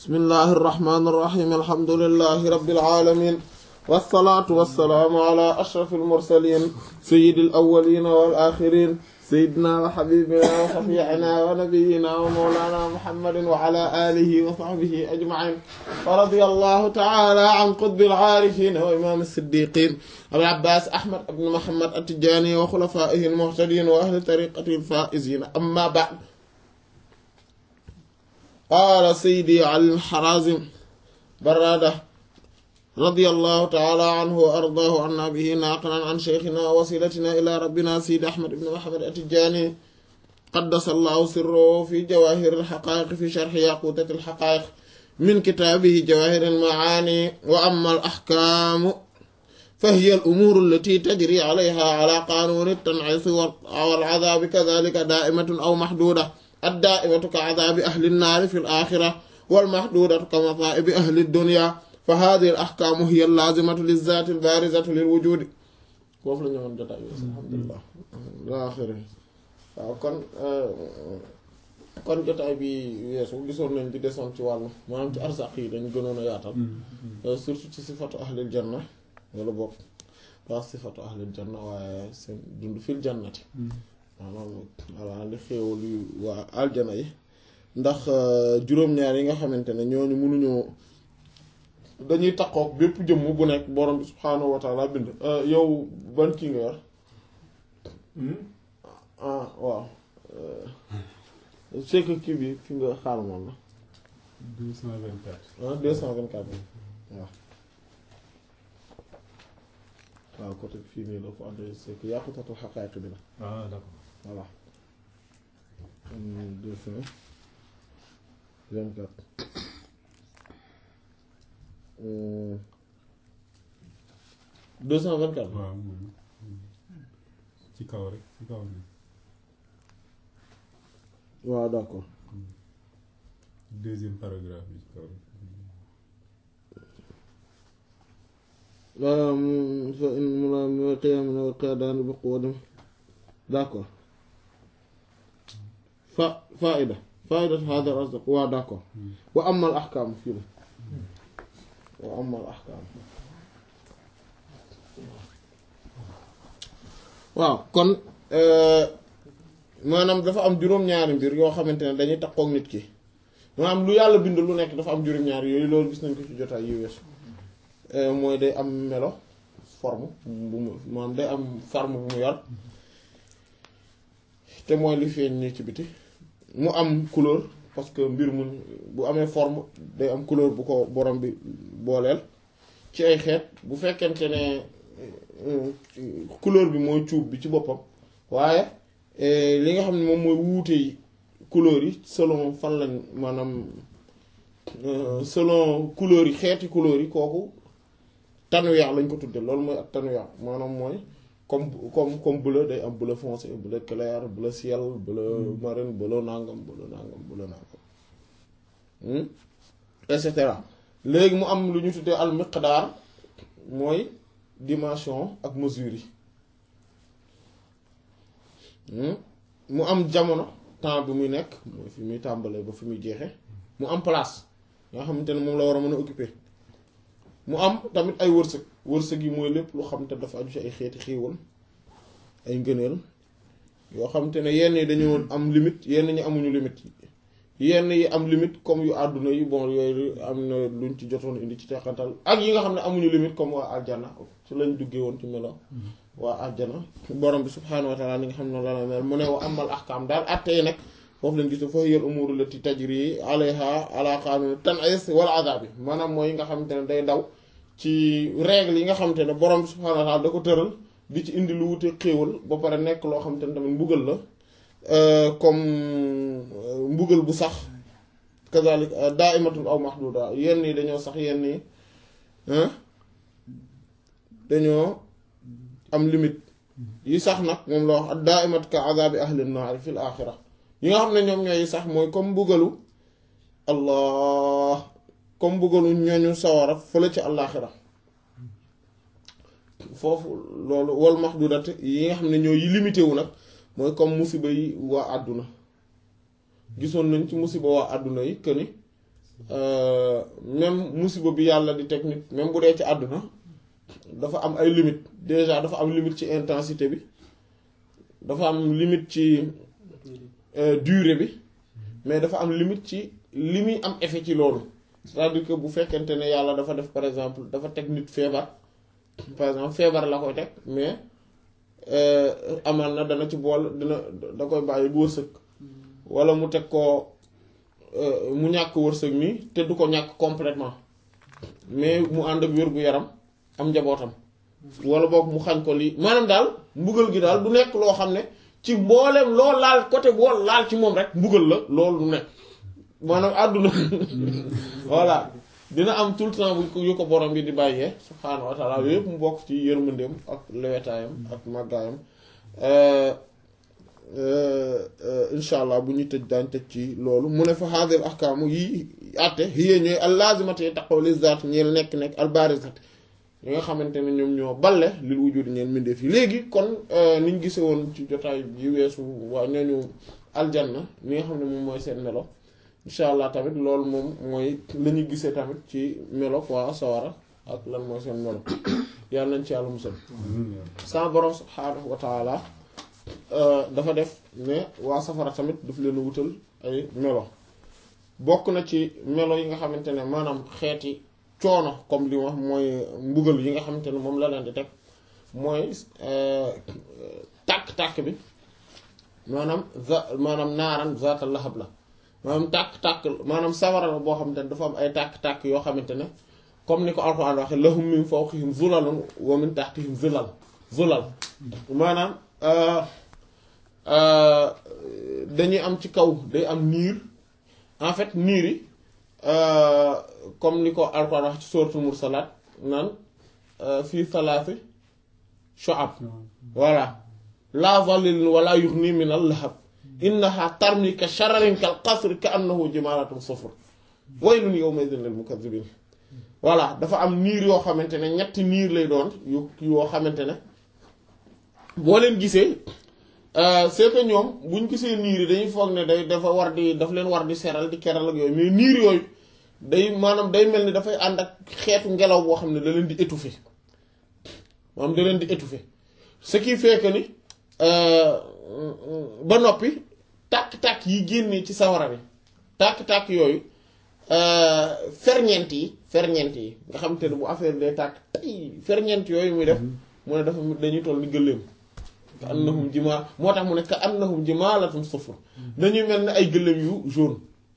bismillahi irrahmani irrahim alhamdulilahi rabbil alamin wassalaatu wassalaamu ala ashraf almursalin sayidi alawalina wal axirin sayidina wa xabibina wa shafiina wa nabiyina wa mawlana muhammadin wa ala alihi wa sahbihi ajmain wa radiya allahu taala an qutbi alcaarifin wa imam alsiddiqin abil abbas ahmad ibn muhammad attijani wa xulafaihi almuhtadin wa ahli tariqati alfaizina amma ba'd qaala sayidi ali alxarazim barada رضي الله تعالى عنه وأرضاه عنا به ناقلا عن شيخنا ووسيلتنا إلى ربنا سيد أحمد بن محمد التجاني قدس الله سره في جواهر الحقائق في شرح ياقوتة الحقائق من كتابه جواهر المعاني وأما الأحكام فهي الأمور التي تجري عليها على قانون التنعيس والعذاب كذلك دائمة أو محدودة الدائمة كعذاب أهل النار في الآخرة والمحدودة كمصائب أهل الدنيا فهذه الأحكام هي اللازمة للذات البارزة للوجود foofu la ñu woon jotaay bi alhamdulilah laaxiri waaw kon kon jotaay bi weesu gisoon nañ di desoon ci wàllu maanaam ci arsaq yi dañ gënoon a yaatal surtout ci sifatu ahlil janna wala bokk waa sifatu ahlil janna waaye seen dund fil jannati maanaam voilà li xéewal yu waa aljana yi ndax juróom-ñaar yi nga xamante ne ñooñu mënuñoo dañuy takkook bépp jëmm bu nekk borom bi subhaanahu wa taala bind yow ban kii nga yor ah waaw c'est que kii bi fi nga xaar moom la deux cent vingt quatre ah deux cent vingt quatre bi waaw waaw côté fii nii la ko andee c'est que yàqutatu xaqaayiq bi la ah d'accord voilà deux cent vingt quatre deux cent vingt quatre waaw moom ci kaw rek ci kaw ni waaw d'accord deuxième paragraphe bi ci kaw rek fa in mula qiyaam wa qiyadaan bi quwwatin d'accord fa faida faida hada al-asdaq waaw d'accord wa amma al ahkaam fii la wa amma al ahkaam waaw kon maanaam dafa am juróom-ñaari mbir yoo xamante ne dañuy takkook nit ki maanaam lu yàlla bind lu nekk dafa am juróom-ñaari yooyu loolu gis nañ ko ci jotaay yu weesu mooy day am melo forme bu mu maanaam day am forme bu mu yor te mooy li feeñ ni ci biti mu am couleur parce que mbir mu bu amee forme day am couleur bu ko borom bi booleel ci ay xeet bu fekkente ne couleur bi mooy cuub bi ci boppam waaye li nga xam ne moom mooy wuute yi couleur yi selon fan lañ maanaam selon couleur yi xeeti couleur yi kooku tanwiya lañ ko tudde loolu mooy ak tanwiya maanaam mooy comme comme comme bleu day am bleu foncé bleu clair bleu ciel bleu marine bleu nangam bleu nangam bleu nangam et cetera léegi mu am lu ñu tuddee al miqdaar mooy dimension ak mesure yi mu am jamono temps bi muy nekk mooy fi muy tàmbalee ba fi muy jeexe mu am place nga xamante ne moom la war a mën a occuper mu am tamit ay wërsëg wërsëg yi mooy lépp lu xam te dafa aju ci ay xeeti xéewal ay ngëneel yoo xam te ne yenn yi dañoo am limite yenn ñi amuñu limite yenn yi am limite comme yu àdduna yi bon yooyu am na luñ ci jotoon indi ci teqantal ak yi nga xam ne amuñu limite comme waa aljana ci lañ duggee woon ci melo waa aljana borom bi subhaanahu wa taala li nga xam ne la la mel mu ne wa amal ahkaam daal atte yi nag foofu lañ gis fa hiya umuru lati tajri alayha ala qanun tan'is wal azabi maanaam mooy nga xamante ne day daw ci règle yi nga xamante ne borom bi subhaanahu wa taala da ko tëral di ci indi lu wute xéewal ba pare nekk loo xamante ne tamit mbugal la comme mbugal bu sax kazalik da'imatun aw mahduda yenn yi dañoo sax yenn yi dañoo am limite yi sax nag moom la wax da'imat ka azabi ahli naar fil axira yi nga xam ne ñoom ñooy sax mooy comme mbugalu allah comme mbugalu ñooñu sawara fële ci àllaaxira foofu loolu wal mahdudat yi nga xam ne ñoo yi limité wu nag mooy comme musiba yi waa àdduna gisoon nañ ci musiba waa àdduna yi que ni même musiba bi yàlla di teg nit même bu dee ci àdduna dafa am ay limite déjà dafa am limite ci intensité bi dafa am limite ci durée bi mais dafa am limite ci li muy am effet ci loolu c'est-à-dire que bu fekkente ne yàlla dafa def par exemple dafa teg nit feebar par exemple feebar la koy teg mais amal na dana ci bool dina da koy bàyyi wërsëg wala mu teg ko mu ñàkk wërsëg nii te du ko ñàkk complètement mais mu ànd ak wér-gu-yaram am njabootam wala boog mu xañ ko lii maanaam daal mbugal gi daal du nekk loo xam ne ci mbooleem loo laal côté boo laal ci moom rek mbugal la loolu du nekk maanaam àdduna voilà dina am tout le temps bu yu ko borom bi di bàyyee subhaanahu wa taala yooyu yëpp mu bokk ci yërmandeem ak lewetaayam ak màggaayam insha allah bu ñu tëj daañ tëj ci loolu mu ne fa haadil ahkaamu yi àtte hiya ñooy al laazimati taqaw li zaat ñeel nekk-nekk al baarizat yi nga xamante ne ñoom ñoo balle lil wujudi ñeel mbindeef yi léegi kon niñ gise woon ci jotaay yi weesu waa ñooñu aljanna li nga xam ne moom mooy seen melo insha allah tamit loolu moom mooy la ñu gisee tamit ci melo quoi sawara ak lan mooy seen melo yàlla nañ ci yàlla musal sa borom subhaanahu wa taala dafa def ne waa safara tamit daf leen wutal ay melo bokk na ci melo yi nga xamante ne maanaam xeeti coono comme li wax mooy mbugal yi nga xamante ne moom la leen di teg mooy tàkk-tàkk bi maanaam za maanaam naaran zaata lahab la maanaam tàkk-tàkk maanaam sawara la boo xamante ne dafa am ay tàkk-tàkk yoo xamante ne comme ni ko alxuraan waxe lahum min fawqihim zulalun wa min tahtihim zulal zulal maanaam dañuy am ci kaw day am niir en fait niir yi comme ni ko alxuraan wax ci suratul mursalaat naan fii salaasi shu'ab voilà la zalilin wala yughni min al lahab innaha tarmi ka shararin kal qasri ka annahu jimalatun sufur waylun yawma idhin lil mukaththibin voilà dafa am niir yoo xamante ne ñetti niir lay doon yu yoo xamante ne boo leen gisee c'est que ñoom buñ gisee niir yi dañuy foog ne day dafa war di daf leen war di seral di keral ak yooyu mais niir yooyu day maanaam day mel ni dafay ànd ak xeetu ngelaw boo xam ne da leen di étouffer maanaam da leen di étouffer ce qui fait que ni ba noppi tàkk-tàkk yi génnee ci sawara bi tàkk-tàkk yooyu ferñeent yi ferñeent yi nga xam te ne bu affaire day tàkk tay ferñeent yooyu muy def mu ne dafa dañuy toll ni gëléem ka annahum jimaa moo tax mu ne ka annahum jimaalatun sufur dañuy mel ni ay gëléem yu jaune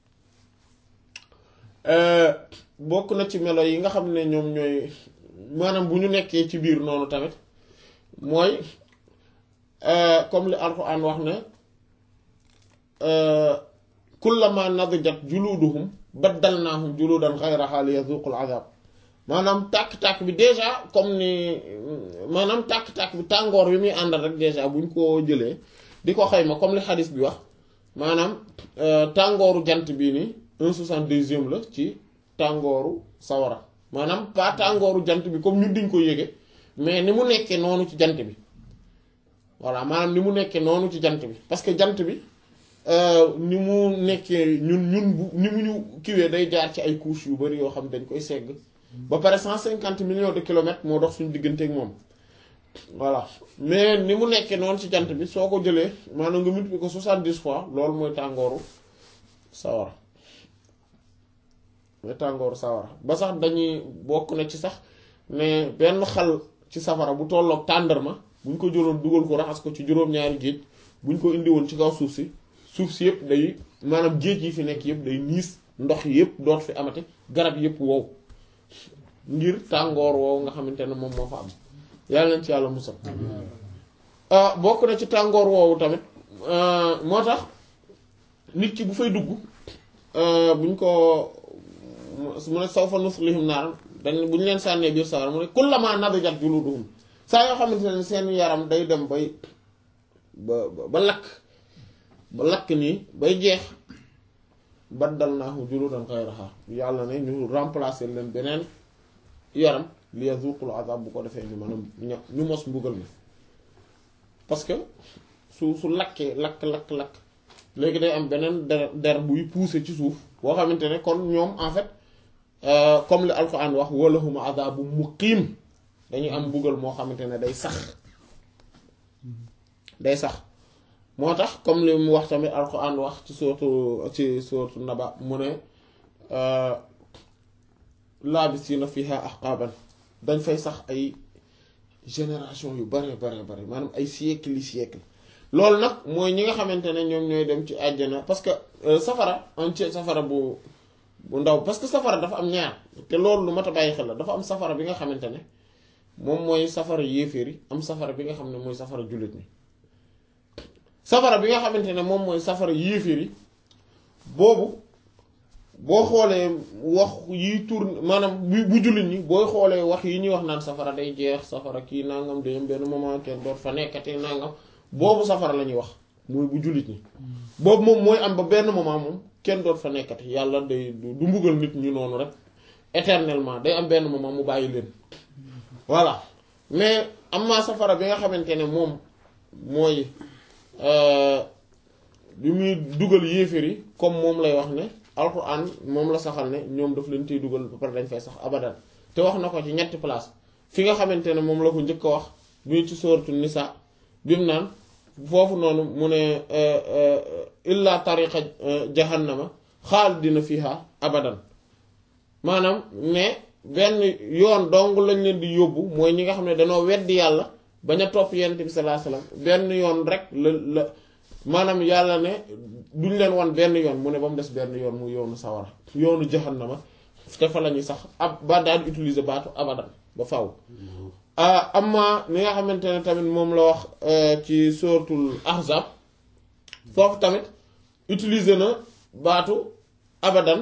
bokk na ci melo yi nga xam ne ñoom ñooy maanaam bu ñu nekkee ci biir noonu tamit mooy comme li alxuraan wax ne kullama nadijat juluduhum baddalnaahum juludan xayraha liyazuqul azab maanaam tàkk-tàkk bi déjà comme ni maanaam tàkk-tàkk bi tàngoor bi muy àndal rek déjà buñ ko jëlee di ko xayma comme li xadis bi wax maanaam tàngooru jant bii nii un soixante-deuxième la ci tàngooru sawara maanaam pas tàngooru jant bi comme ñun diñ ko yége mais ni mu nekkee noonu ci jant bi voilà maanaam ni mu nekkee noonu ci jant bi parce que jant bi ni mu nekkee ñun ñun bu ni mu ñu kiwee day jaar ci ay couches yu bari yoo xam dañ koy segg ba pare cent cinquante millions de kilomètres moo dox suñu digganteeg moom voilà mais ni mu nekkee noonu ci jant bi soo ko jëlee maanaam nga multiplier ko soixante-dix fois loolu mooy tàngooru sawara mooy tàngooru sawara ba sax dañuy bokk na ci sax mais benn xal ci safara bu tolloog tàndarma buñ ko jëloon dugal ko raxas ko ci juróom-ñaari géej buñ ko indi woon ci kaw suuf si suuf si yëpp day maanaam géej yi fi nekk yëpp day niis ndox yëpp doot fi amati garab yëpp wow ngir tàngoor woowu nga xamante ne moom moo fa am yàlla nañ ci yàlla musal bokk na ci tàngoor woowu tamit moo tax nit ki bu fay dugg buñ ko mu ne saw fa nuslihim naar dañ bu ñu leen sànnee biir sawara mu ne kullama nadijat juluduhum saa yoo xamante ne seen yaram day dem bay ba ba lakk ba lakk nii bay jeex baddalnaahu juludan ghayraha yàlla ne ñu remplacer leen beneen yaram li yazuqul azab bu ko defee ñu mën a ñu mos mbugal mi parce que su su lakkee lakk lakk lakk léegi day am beneen der der buy pousser ci suuf boo xamante ne kon ñoom en fait comme li alquran wax walahum adabu muqiim dañuy am mbugal moo xamante ne day sax day sax moo tax comme li mu wax tamit alquran wax ci sootu ci sootu naba mu ne laabisiina fiha ahqaban dañ fay sax ay génération yu bare bare bare maanaam ay siècle yi siècle loolu nag mooy ñi nga xamante ne ñoom ñooy dem ci àjjana parce que safara am ci safara bu bu ndaw parce que safara dafa am ñaar te loolu lu mat a bàyyi xel la dafa am safara bi nga xamante ne moom mooy safara yéeféer yi am safara bi nga xam ne mooy safara jullit ñi safara bi nga xamante ne moom mooy safara yéeféer yi boobu boo xoolee wax yi tourne maanaam bu bu jullit ñi booy xoolee wax yi ñuy wax naan safara day jeex safara kii nangam day am benn moment kenn doot fa nekkati nangam boobu safara la ñuy wax muy bu jullit ñi boobu moom mooy am ba benn moment moom kenn doot fa nekkati yàlla day du mbugal nit ñu noonu rek éternellement day am benn moment mu bàyyi leen voilà mais am naa safara bi nga xamante ne moom mooy bi muy dugal yéeféer yi comme moom lay wax ne alxuraan moom la saxal ne ñoom daf leen tey dugal ba pare dañ fay sax abadan te wax na ko ci ñetti place fi nga xamante ne moom la ko njëkk a wax bi ci sóoratu nisa bi mu naan foofu noonu mu ne illa tariqa jahannama xaalidina fiha abadan maanaam ne benn yoon dong lañ leen di yóbbu mooy ñi nga xam ne dañoo weddi yàlla bañ a topp yonent bi sallallahu alayhi wasallam benn yoon rek la la maanaam yàlla ne duñ leen wan benn yoon mu ne ba mu des benn yoon mu yoonu sawara yoonu jahannama te fa la ñuy sax ab ba daal di utiliser baatu abadan ba faw amma li nga xamante ne tamit moom la wax ci suratul ahzab foofu tamit utiliser na baatu abadan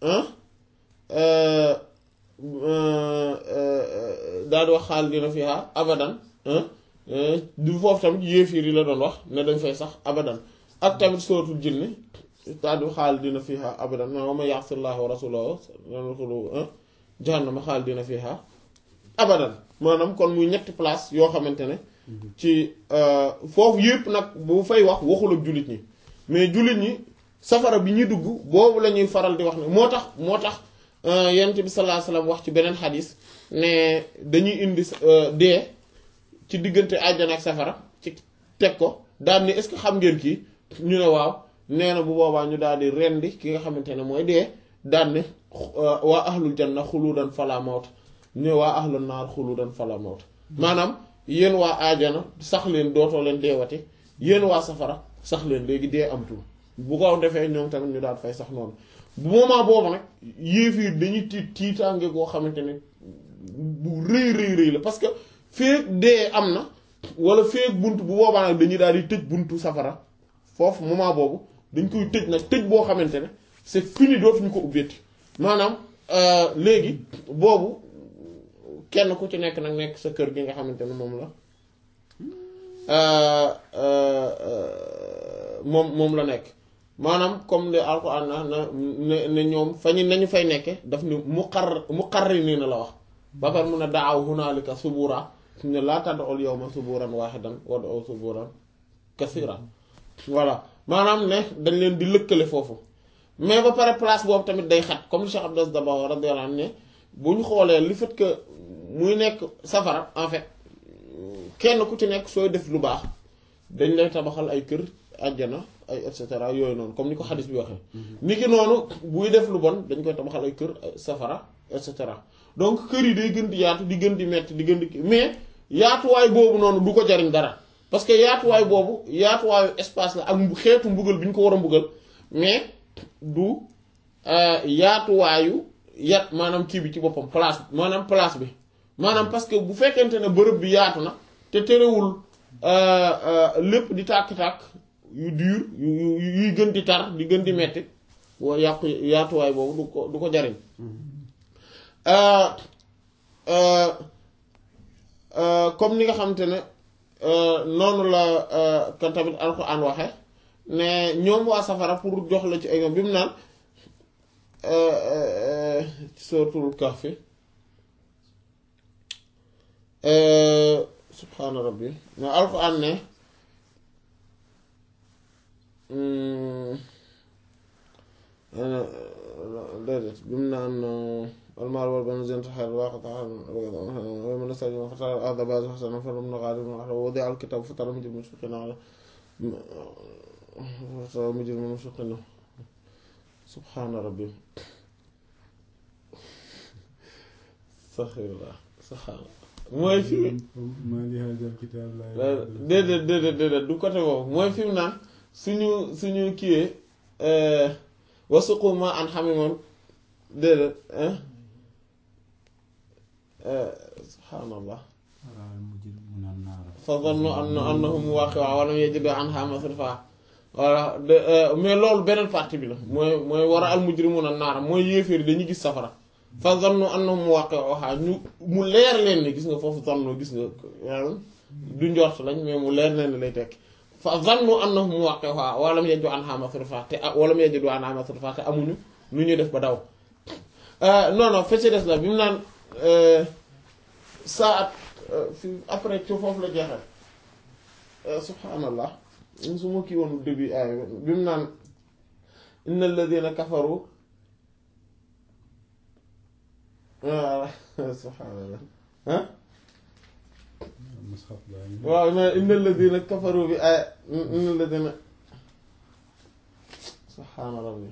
daal di wax xaalidina fiha abadan du foofu tamit yéefiir yi la doon wax ne dañ fay sax abadan ak tamit suratul jinni daal di xaalidina fiha abadan wa man ya'si llaha wa rasulahu yadkhulu jahannama xaalidina fiha abadan maanaam kon muy ñetti place yoo xamante ne ci foofu yëpp nag bu fay wax waxul ak jullit ñi mais jullit ñi safara bi ñuy dugg boobu la ñuy faral di wax ne moo tax moo tax yonent bi sallallahu alayhi wasallam wax ci beneen xadis ne dañuy indi dee ci diggante àjjana ak safara ci teg ko daal ni est-ce que xam ngeen kii ñu ne waaw nee na bu boobaa ñu daal di rendi ki nga xamante ne mooy dee daal ne waa ahlul janna xuludan fala mawt ne waa ahlul naar xuludan fala mawt maanaam yéen waa àjjana sax leen dootoo leen deewati yéen waa safara sax leen léegi dee amtul bu ko defee ñoom tamit ñu daal fay sax noonu bu moment boobu nag yéefiir dañuy tiit tiitaange koo xamante ne bu rëy rëy rëy la parce que feek dee am na wala feek bunt bu boobaa nag dañuy daal di tëj buntu safara foofu moment boobu dañ koy tëj nag tëj boo xamante ne c'est fini dootuñu ko ubbeeti maanaam léegi boobu kenn ku ci nekk nag nekk sa kër gi nga xamante ne moom la moom moom la nekk maanaam comme le alquran na ne ne ñoom fa ñu nañu fay nekke daf ni muqar muqarriniina la wax ba pare mun a daaw hunaalika subura ne laa tad'ul yawma suburan waahidan wad'u suburan kasiira voilà maanaam ne dañ leen di lëkkale foofu mais ba pare place boobu tamit day xat comme li Cheikh Abdou Dabakh radiyallahu anhu ne bu ñu xoolee li fait que muy nekk safara en fait kenn ku ci nekk sooy def lu baax dañ lay tabaxal ay kër àjjana ay et cetera yooyu noonu comme ni ko xadis bi waxee. ni ki noonu buy def lu bon dañ koy tabaxal ay kër safara et cetera donc kër yi day gën di yaatu di gën di metti di gën di mais yaatuwaay boobu noonu du ko jariñ dara parce que yaatuwaay boobu yaatuwaayu espace la ak xeetu mbugal bi ñu ko war a mbugal mais du yaatuwaayu yat maanaam kii bi ci boppam place maanaam place bi maanaam parce que bu fekkente ne bërëb bi yaatu na te terewul lépp di tàkk-tàkk yu dur yu yuy gën di tar di gën di metti wa yàqu yaatuwaay boobu du ko du ko jariñ comme ni nga xamante ne noonu la kan tamit alxuraan waxe ne ñoom waa safara pour jox la ci ay bi mu naan suratul kahfi subhaana rabbi na alxuraan ne déedéet bi mu naan almaal wal banuuna zinatul hayaatid dunya wa man ista'jala fatara al-arda barizatan hasanatan falamma ghadirat wa wudi'a al-kitaabu fatara al-mujrimina mushfiqiina fatara al-mujrimina mushfiqiina subhaana rabbi astaghfirullah subhaana mooy fi maa li haazal kitaab laa déedéet déedéet déedéet du côté boobu mooy fi mu naan suñu suñu kiiwee wasuqu maa'an hamiiman déedéet subhaanallah fa zannu anna annahum waaqi'uun wa lam yajidu anhaa masrifaa voilà de mais loolu beneen partie bi la mooy mooy war a al mujrimuuna naara mooy yéeféer dañuy gis safara fa zannu annahum waaqi'uhaa ñu mu leer leen ni gis nga foofu zannu gis nga du njort lañ mais mu leer leen ni lay tekki fa zannu annahum waaqi'uhaa wa lam yajidu anhaa masrifaa te wa lam yajidu anhaa masrifaa te amuñu nu ñuy def ba daw non non fecc des la bi mu naan saa at fi après ci foofu la jeexal subhaanallah su ma kii woon début aay bi mu naan inna alladina kafaru subhaanallah ah waaw na inna alladina kafaru bi aay inna alladina subhaana rabbi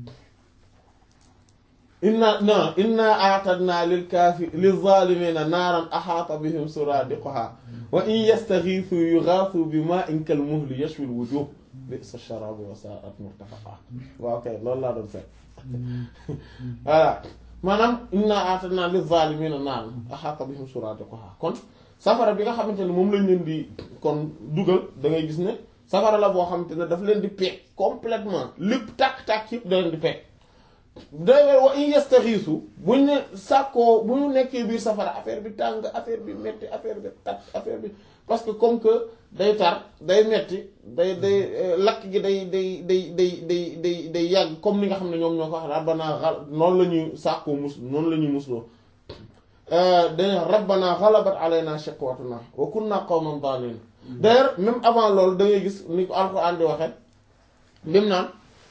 inna non inna a'tadna lil kaafi lil zaalimina naaran ahaata bihim suraadiquha wa in yastaxiisu yuxaasu bi maa'in kal muhli yashwi al wujuh bi'sa sharaabu wa saa'at murtafaqa waaw kay loolu laa doon seet voilà maanaam inna a'tadna lil zaalimina naaran ahaata bihim suraadiquha kon safara bi nga xamante ne moom lañ leen di kon dugal da ngay gis ne safara la boo xamante ne daf leen di peeg complètement lépp tàkk-tàkk yëpp da leen di peeg d'ailleurs wa in yastaxiisu buñ ne sàkkoo bu ñu nekkee biir safara affaire bi tàng affaire bi metti affaire bi tat affaire bi parce que comme que day tar day metti day day lakk gi day day day day day day day yàgg comme ni nga xam ne ñoom ñoo ko wax rabbana xal noonu la ñuy sàkkoo mus noonu la ñuy musloo dañ rabbana xalabat alayna shiqwatuna wa kunna qawman daalin d'ailleurs même avant loolu da ngay gis ni ko alxuraan di waxee lim naan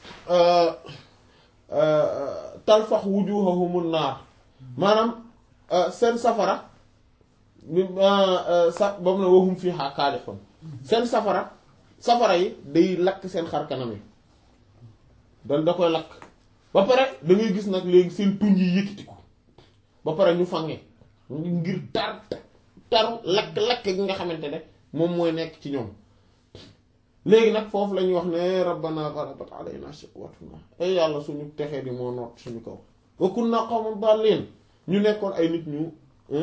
talfax wujuhahumun naar maanaam seen safara bi sa ba mu ne wahum fiihaa kaalihun seen safara safara yi day lakk seen xar kanam yi da da koy lakk ba pare da ngay gis nag léegi seen tuñ yi yëkkatiku ba pare ñu fange ngir tar taru lakk-lakk gi nga xamante ne moom mooy nekk ci ñoom léegi nag foofu la ñuy wax ne rabbana ghalabat alayna shiqwatuna ay yàlla suñu texee di moo noot suñu kaw wa kunna qawman dallin ñu nekkoon ay nit ñu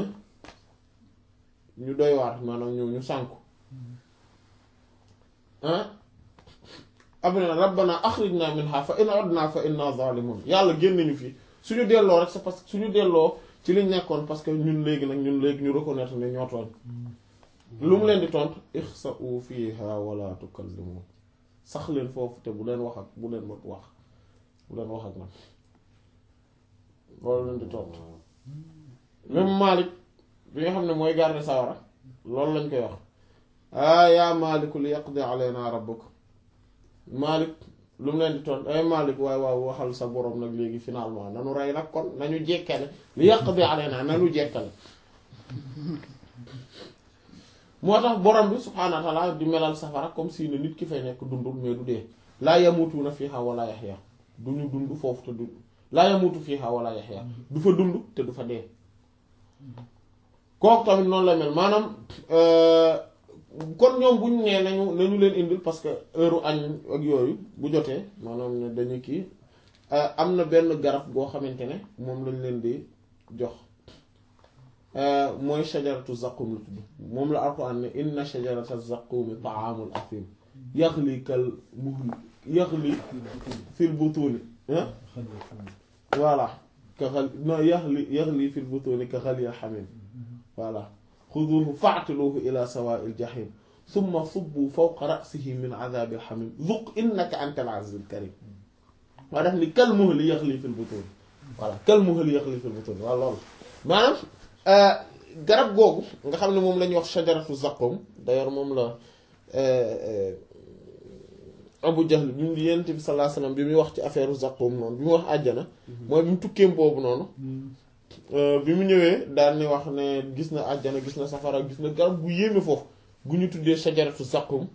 ñu doy waar maanaam ñu ñu sànku ah abna rabbana akhrijna minha fa in udna fa inna zalimun yàlla génn ñu fii suñu delloo rek c'est parce que suñu delloo ci liñ nekkoon parce que ñun léegi nag ñun léegi ñu reconnaître ne ñoo tooñ lu mu leen di tontu ixsa'u fiha wala tukallimun sax leen foofu te bu leen wax ak bu leen ma wax bu leen wax ak man loolu leen di tontu même Malik bi nga xam ne mooy garde sawara loolu lañ koy wax ah yaa Maliku li yaqdi alayna rabbuk Malik lu mu leen di tontu ay Malik waaye waaw waxal sa borom nag léegi finalement nanu rey nag kon nañu jekkale li yaqdi alayna nanu jekkale moo tax borom bi subhaanahu wa taala di melal safara comme si ne nit ki fay nekk dundul mais du dee laa yamutuuna fiihaa wala yaxya du ñu dund foofu te du laa yamutu fiihaa wala yaxya du fa dund te du fa dee kooku tamit noonu la mel maanaam kon ñoom buñ nee nañu nañu leen indil parce que heure añ ak yooyu bu jotee maanaam ne dañu kii am na benn garab goo xamante ne moom lañ leen di jox mooy shajaratu zaqum la tudd moom la alquran ne inna shajarata zaqumi taamul athim yaxli kal muhl yaxli fil butuni voilà ka xal non yaxli yaxli fil butuni ka xalil xamim voilà xuduuhu faatiluuhu ila sawaa'il jahim summa subbu fawqa ra'sihi min adaabil xamim zuq innaka anta al azizul karim waa def ni kal muhli yaxli fil butuni voilà kal muhli yaxli fil butuni waaw loolu maanaam garab googu nga xam ne moom la ñuy wax shajaratu zaqum d'ailleurs moom la Abu Jahl bi mu Yonent bi sallallahu alayhi wasallam bi muy wax ci affaire Zaqqum noonu bi mu wax àjjana mooy bi mu tukkeem boobu noonu bi mu ñëwee daal ni wax ne gis na àjjana gis na safara gis na garab gu yéeme foofu gu ñu tuddee shajaratu Zaqqum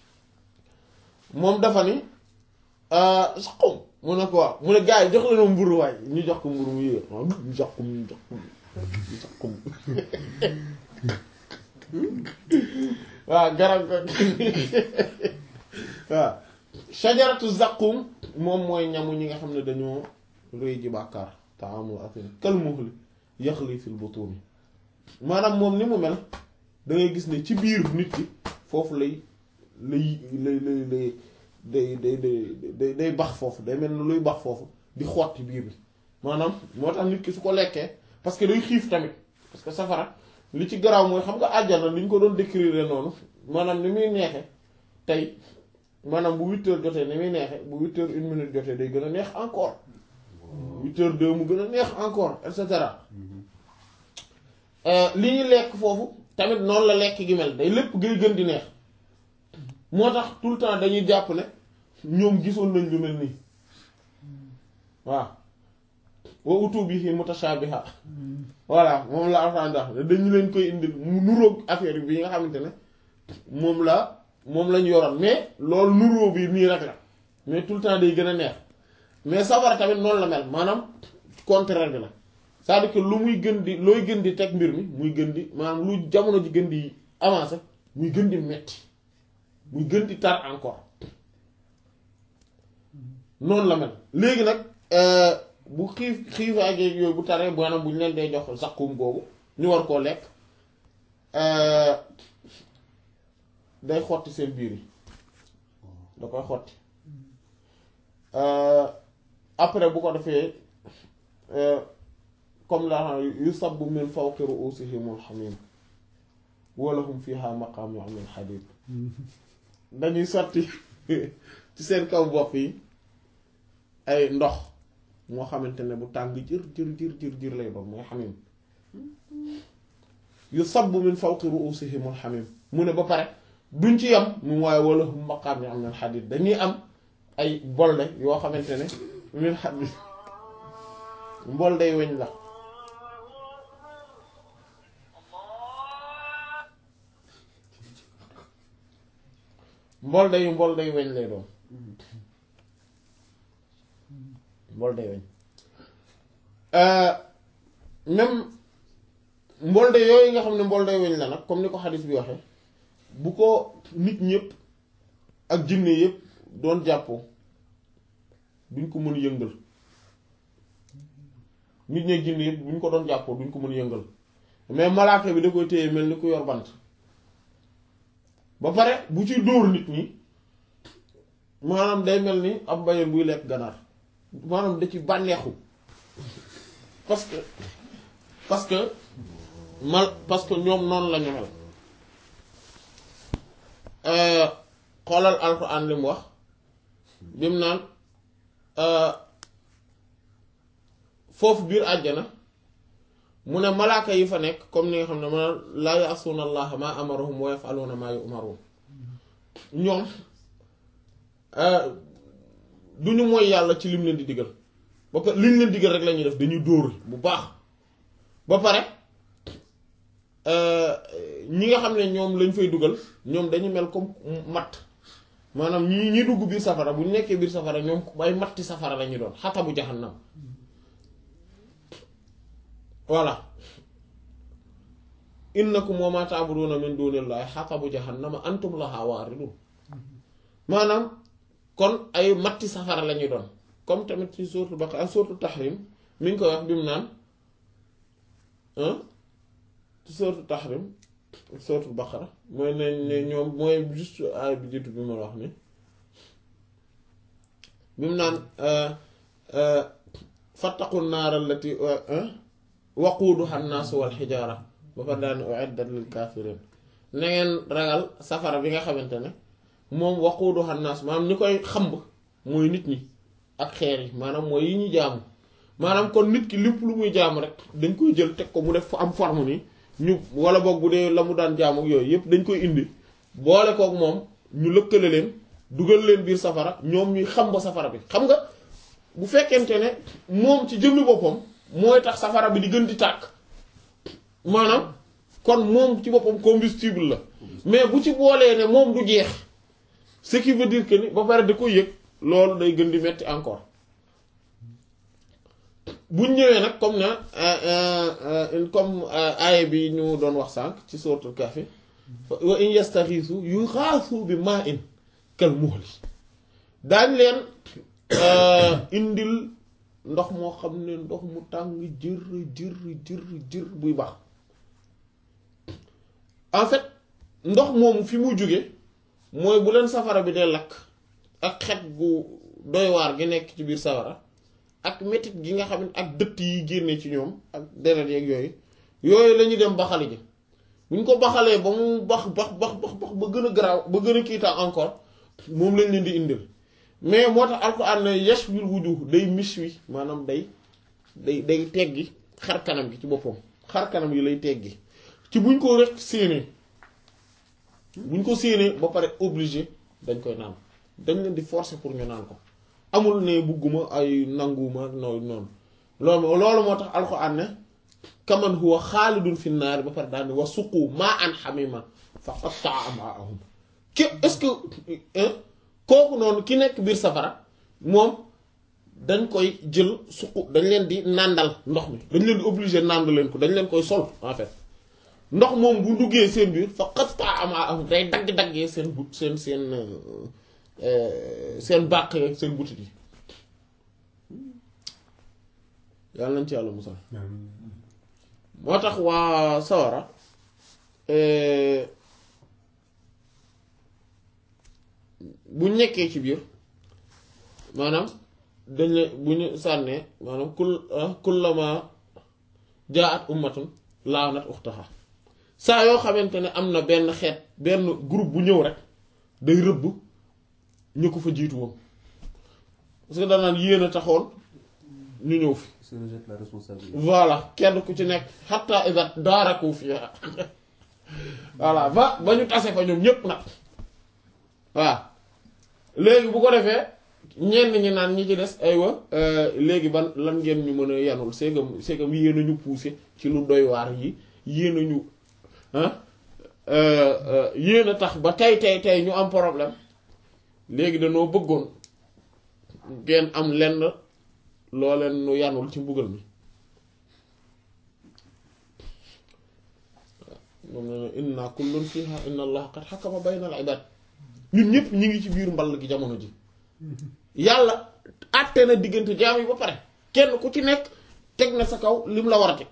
moom dafa ni Zaqqum mu ne ko waaw mu ne gars yi jox leen ma mburu waay ñu jox ko mburu mu yéeg waaw ñu jox ko ñu jox ko Zaqqum waaw garab ga waaw shajaratu Zaqqum moom mooy ñamu ñi nga xam ne dañoo rëy ji bàkkaar taamul athim kal muhli yaxli fil butuni maanaam moom ni mu mel da ngay gis ne ci biir nit ki foofu lay lay lay lay lay day day day day bax foofu day mel ni luy bax foofu di xotti biir bi maanaam moo tax nit ki su ko lekkee parce que day xiif tamit parce que safara li ci garaaw mooy xam nga àjjana li ñu ko doon décrire noonu maanaam ni muy neexe tey maanaam bu huit heures jotee ni muy neexe bu huit heures une minute jotee day gën a neex encore huit heures deux mu gën a neex encore et cetera li ñu lekk foofu tamit noonu la lekk gi mel day lépp gay gën di neex moo tax tout le temps dañuy jàpp ne ñoom gisoon nañ lu mel nii waaw wa utu bihi mutashabiha voilà moom la alxuraan wax dañu leen koy indil mu nuroog affaire bi nga xamante ne moom la moom lañ yoroon mais loolu nuróo bi nii rek la mais tout le temps day gën a neex mais safara tamit noonu la mel maanaam contraire bi la c'est-à-dire que lu muy gën di looy gën di teg mbir mi muy gën di maanaam lu jamono ji gën di avancer muy gën di metti muy gën di tar encore noonu la mel léegi nag bu xiif xiifaay geeg yooyu bu taree maanaam bu ñu leen dee jox Zaqqum boobu ñu war koo lekk day xotti seen biir yi da koy xotti après bu ko defee comme la xam yusabbu min fawqi ru'usihimul hamim wa lahum fiha maqamun min hadid dañuy sotti ci seen kaw bopp yi ay ndox moo xamante ne bu tàng jër jër jër jër jër lay doon mooy hamim yusabbu min fawqi ru'usihimul hamim mu ne ba pare duñ ci yam mu waaye wa lahum maqamun min hadid dañuy am ay bolde yoo xamante ne min hadid mbolday weñ la mbolde yu mbolde yu weñ lay doon mbolde weñ même mbolde yooyu nga xam ne mbolde weñ la nag comme ni ko xadis bi waxe bu ko nit ñëpp ak jinne yëpp doon jàppoo duñ ko mën yëngal nit ñi ak jinne yëpp buñ ko doon jàppoo duñ ko mën yëngal mais malaaka bi da koy téye mel ni ku yor bant ba pare bu ci dóor nit ñi maanaam day mel ni ab mbayeen buy lekk ganaar maanaam da ci bànneexu parce que parce que mal parce que ñoom noonu la ñu mel xoolal alxuraan li mu wax bi mu naan foofu biir àjjana mu ne malaaka yi fa nekk comme ni nga xam ne ma laa ya'suuna allaha ma amarahum wa yaf'aluuna ma yu'maruun ñoom du ñu mooy yàlla ci lim leen di digal ba pare liñ leen digal rek la ñuy def dañuy dóor bu baax ba pare ñi nga xam ne ñoom lañ fay dugal ñoom dañu mel comme matt maanaam ñi ñi dugg biir safara bu ñu nekkee biir safara ñoom ay matti safara la ñuy doon xatabu jahannam voilà innakum wa ma ta'buduna min dunillahi xatabu jahannama antum laha waaridun maanaam kon ay matti safara la ñuy doon comme tamit ci sourate Baqara ak sourate Tahrim mi ngi koy wax bi mu naan ci sourate Tahrim sourate Baqara mooy ne ne ñoom mooy juste ay bi jiitu bi ma wax ni bi mu naan fattaqu naar allati waquuduha nnaasu wal xijaara ba fa daan uiddat lil kaafiriin na ngeen ragal safara bi nga xamante ne moom waquuduha nnaas maanaam ñi koy xamb mooy nit ñi ak xeer yi maanaam mooy yi ñu jaamu maanaam kon nit ki lépp lu muy jaamu rek dañ koy jël teg ko mu def am forme ni ñu wala boog bu dee la mu daan jaamu yooyu yëpp dañ koy indi boole kook moom ñu lëkkale leen dugal leen biir safara ñoom ñuy xam ba safara bi xam nga bu fekkente ne moom ci jëmmi boppam mooy tax safara bi di gën di tàkk maanaam kon moom ci boppam combustible la mais bu ci boolee ne moom du jeex ce qui veut dire que ni ba pare da ko yëg loolu day gën di metti encore buñ ñëwee nag comme na comme aaya bi ñu doon wax sànq ci suratul Kahfi wa in yastaxiisu yuxaasu bi maa in kal muhli daañ leen indil ndox moo xam ne ndox mu tàng jër jër jër jër buy baax en fait ndox moomu fi mu jóge mooy bu leen safara bi dee lakk ak xet gu doy waar gi nekk ci biir safara ak metit gi nga xam ne ak dëtt yi génne ci ñoom ak deret yeeg yooyu yooyu la ñu dem baxali ji bu ñu ko baxalee ba mu bax bax bax bax bax ba gën a garaaw ba gën a kiitaa encore moom lañ leen di indil mais moo tax alxuraan ne yashwil wujuh day mis wi maanaam day day day teggi xar kanam gi ci boppam xar kanam yi lay teggi ci buñ ko rek séenee buñ ko séenee ba pare obligé dañ koy naan dañ leen di forcer pour ñu naan ko amul ne bugguma ay nanguma noonu noonu loolu loolu moo tax alxuraan ne kaman huwa xaalidun fi naari ba pare daal di wa suqu maa an xamima fa qatta'a am'aahum ki est-ce que kooku noonu ki nekk biir safara moom dañ koy jël suqu dañ leen di nàndal ndox mi dañ leen di obligé nànd leen ko dañ leen koy sol en fait ndox moom bu duggee seen biir fa qatta'a am'aahum day dagg-daggee seen but seen seen seen bàq yeeg seen butit yi yàlla nañ ci yàlla musal moo tax waa sawara bu nekkee ci biir maanaam dañ leen bu ñu sànnee maanaam kul kullama jaat ummatun laanat uxtaha saa yoo xamante ne am na benn xeet benn groupe bu ñëw rek day rëbb ñu ko fa jiitu woon parce que danaan yéen a taxoon ñu ñëw fi se rejette la responsabilité. voilà kenn ku ci nekk xatta idat daaraku fi voilà ba ba ñu tase fa ñoom ñépp nag waaw léegi bu ko defee ñenn ñi naan ñi ci des aywa léegi ban lan ngeen ñu mën a yanul c'est que c'est que yéen a ñu poussé ci lu doy waar yi yéen a ñu ah yéen a tax ba tey tey tey ñu am problème léegi dañoo bëggoon ngeen am lenn loo leen nu yanul ci mbugal mi moom ne inna kullun fiha inna allah qad hakama bayna al ibad ñun ñëpp ñi ngi ci biir mball gi jamono ji yàlla àtte na diggante jaam yi ba pare kenn ku ci nekk teg na sa kaw lim la war a teg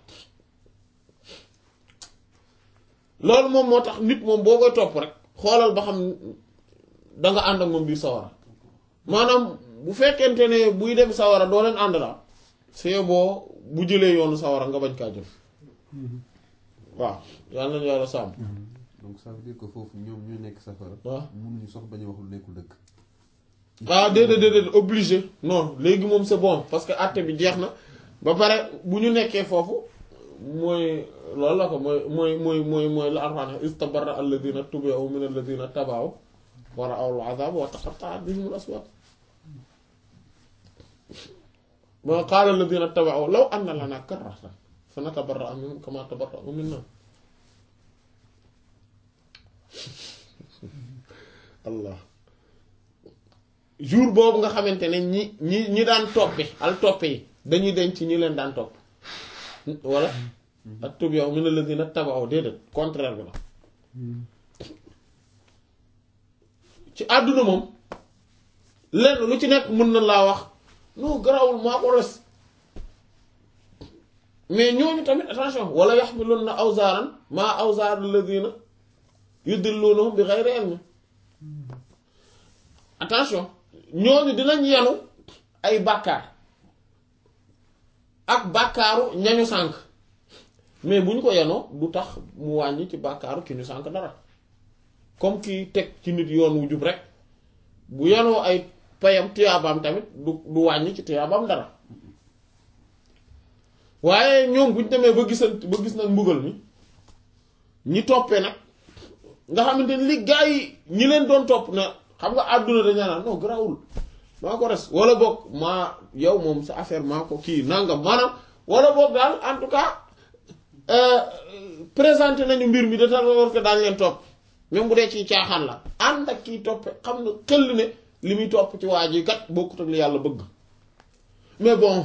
loolu moom moo tax nit moom boo koy topp rek xoolal ba xam danga ànd ak moom biir sawara maanaam bu fekkente ne buy dem sawara doo leen ànd la c'est boo bu jëlee yoonu sawara nga bañ kaa jël waaw yàlla nañu yàlla sàmm donc ça veut dire que foofu ñoom ñu nekk safara. waaw mënuñu sax bañ a wax lu nekkul dëgg. ah déedéet déedéet obligé non léegi moom c'est bon parce que àtte bi jeex na ba pare bu ñu nekkee foofu mooy loolu la ko mooy mooy mooy mooy mooy la Alxuraan istabarra alladina tubi'u min alladina tabaw wa ra'aw al-'adhab wa taqatta'at bihim al-asbab wa qaala alladina tabaw law anna lana karratan fa natabarra'a minhum kama tabarra'u minna allah jour boobu nga xamante ne ñi ñi ñi daan toppe al toppe yi dañuy denc ñi leen daan topp wala ak tub yow mi ne la dina tabaw déedéet contraire bi la ci àdduna moom lenn lu ci nekk mën na laa wax non garawul maa ko res mais ñooñu tamit attention wala yaxmilunna awzaaran maa awzaar alladina yudillunahum bi ghayri ilm attention ñooñu dinañ yenu ay bàkkaar ak bàkkaaru ñañu sànk mais bu ñu ko yenoo du tax mu wàññi ci bàkkaaru ki ñu sànk dara comme ki teg ci nit yoon wu jub rek bu yenoo ay payam tuyaabaam tamit du du wàññi ci tuyaabaam dara waaye ñoom bu ñu demee ba gisant ba gis nag mbugal mi ñi toppee nag nga xamante ni li gaa yi ñi leen doon topp na xam nga àdduna dañu naan non garaawul maa ko res wala boog maa yow moom sa affaire maa ko kii nangam maanaam wala boog daal en tout cas présenté nañu mbir mi de telle sorte que daañu leen topp même bu dee ci caaxaan la ànd ak kiy toppe xam na xel ne li muy topp ci waa ji kat bokkut ak li yàlla bëgg mais bon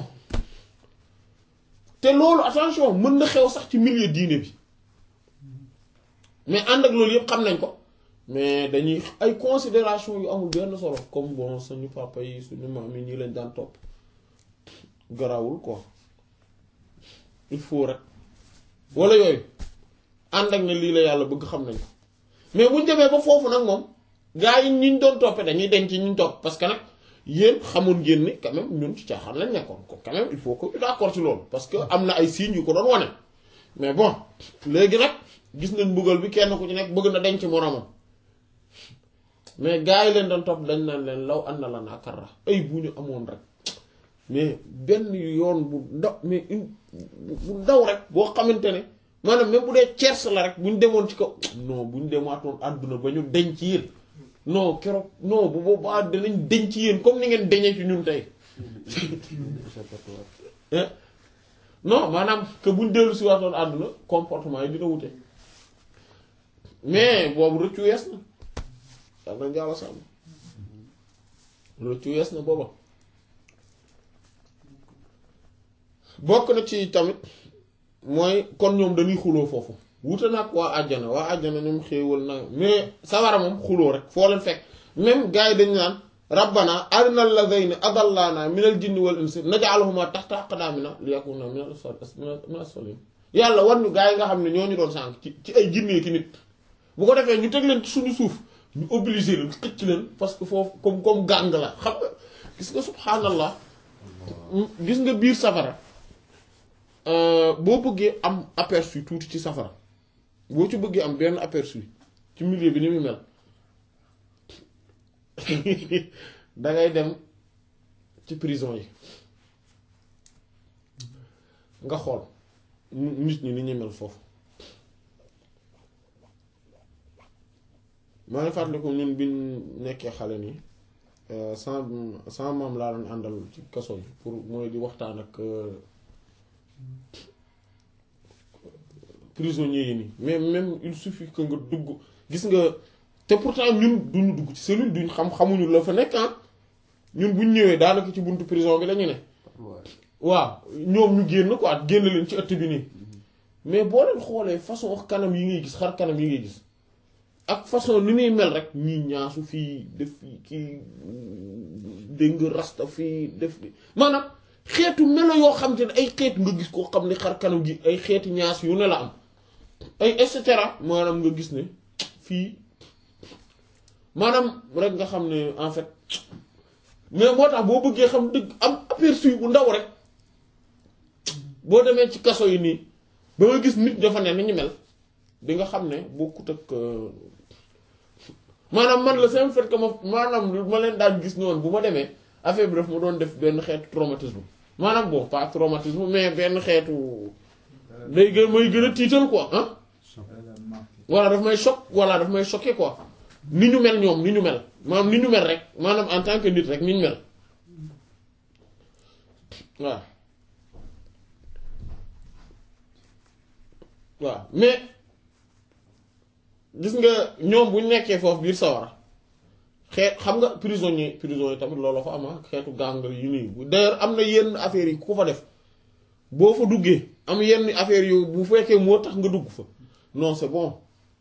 te loolu attention mën na xew sax ci milieu diine bi mais ànd ak loolu yëpp xam nañ ko mais dañuy ay considération yu amul benn solo comme bon suñu papa yi suñu maam yi ñii lañ daan topp garawul quoi il faut rek wala yooyu ànd ak ne lii la yàlla bëgg xam nañ ko mais buñ demee ba foofu nag moom gaa yi ñi ñu doon toppee dañuy denc ñi ñu topp parce que nag yéen xamoon ngeen ni quand même ñun ci caaxaan lañ nekkoon ko quand même il faut que ñu d'accord ci loolu parce que am na ay signes yu ko doon wane mais bon léegi nag gis nañ mbugal bi kenn ku ci nekk bëgg na denc moromam mais gaa yi leen doon topp dañ naan leen law ànd la naa karra ay bu ñu amoon rek mais benn yoon bu ndaw mais bu ndaw rek boo xamante ne maanaam même bu dee tiers la rek bu ñu demoon ci kaw non bu ñu demaatoon àdduna ba ñu denc yéen non keroog non bu boobaa danañ denc yéen comme ni ngeen deñee ci ñun tey non maanaam que bu ñu dellu si waatoon àdduna comportement yi dina wute mais boobu rëccu wees na yàlla nañ jàlla sàmm rëccu wees na booba bokk na ci tamit mooy kon ñoom dañuy xuloo foofu wuute nag waa àjjana waa àjjana ñoom xéewal na mais sawara moom xuloo rek foo leen fekk même gars yi dañu naan rabbana arinal ladayni adallana minal jinni wal insi naj'aluhuma tahta aqdamina liyakuna minal asfalin yàlla war ñu gars yi nga xam ne ñoo ñu doon sànk ci ci ay jinne ki nit bu ko defee ñu teg leen ci suñu suuf ñu obligé leen xëcc leen parce que foofu comme comme gàng la xam nga gis nga subhanallah gis nga biir safara boo bëggee am aperçu tuuti ci safara boo ci bëggee am benn aperçu ci milieu bi ni muy mel dangay dem ci prison yi nga xool nit ñi ni ñuy mel foofu maa ngi fàttaliku ñun bi ñu nekkee xale nii sama sama maam laa doon àndal ci kaso bi pour mooy di waxtaan ak prisonniers yi nii mais même il suffit que nga dugg gis nga te pourtant ñun duñu dugg ci cellule duñ xam xamuñu la fa nekk ah ñun buñ ñëwee daanaka ci buntu prison bi la ñu ne waaw ñoom ñu génn quoi génn leen ci ëtt bi nii mais boo leen xoolee façon kanam yi ngay gis xar kanam yi ngay gis ak façon ni muy mel rek ñii ñaasu fii def fii kii dégg nga rasta fii def maanaam xeetu melo yoo xam te ne ay xeet nga gis koo xam ne xar kanam gi ay xeeti ñaas yu ne la am ay et cetera maanaam nga gis ne fii maanaam rek nga xam ne en fait mais moo tax boo bëggee xam dëgg am aperçu bu ndaw rek boo demee ci kaso yi nii ba nga gis nit dafa ne ni ñu mel di nga xam ne bokkut ak maanaam man la seen fait que ma maanaam ma leen daan gis noonu bu ma demee affaire bi daf ma doon def benn xeetu traumatisme maanaam bon pas traumatisme mais benn xeetu day gën may gën a tiital quoi ah voilà daf may choc voilà daf may choqué quoi ni ñu mel ñoom ni ñu mel maanaam ni ñu mel rek maanaam en tant que nit rek ni ñu mel waaw waaw mais gis nga ñoom bu ñu nekkee foofu biir sawara xeet xam nga prisonnier prison yi tamit loolu fa am xeetu gàngal yu nii d'ailleurs am na yenn affaires yi ku fa def boo fa duggee am yenn affaires yu bu fekkee moo tax nga dugg fa non c'est bon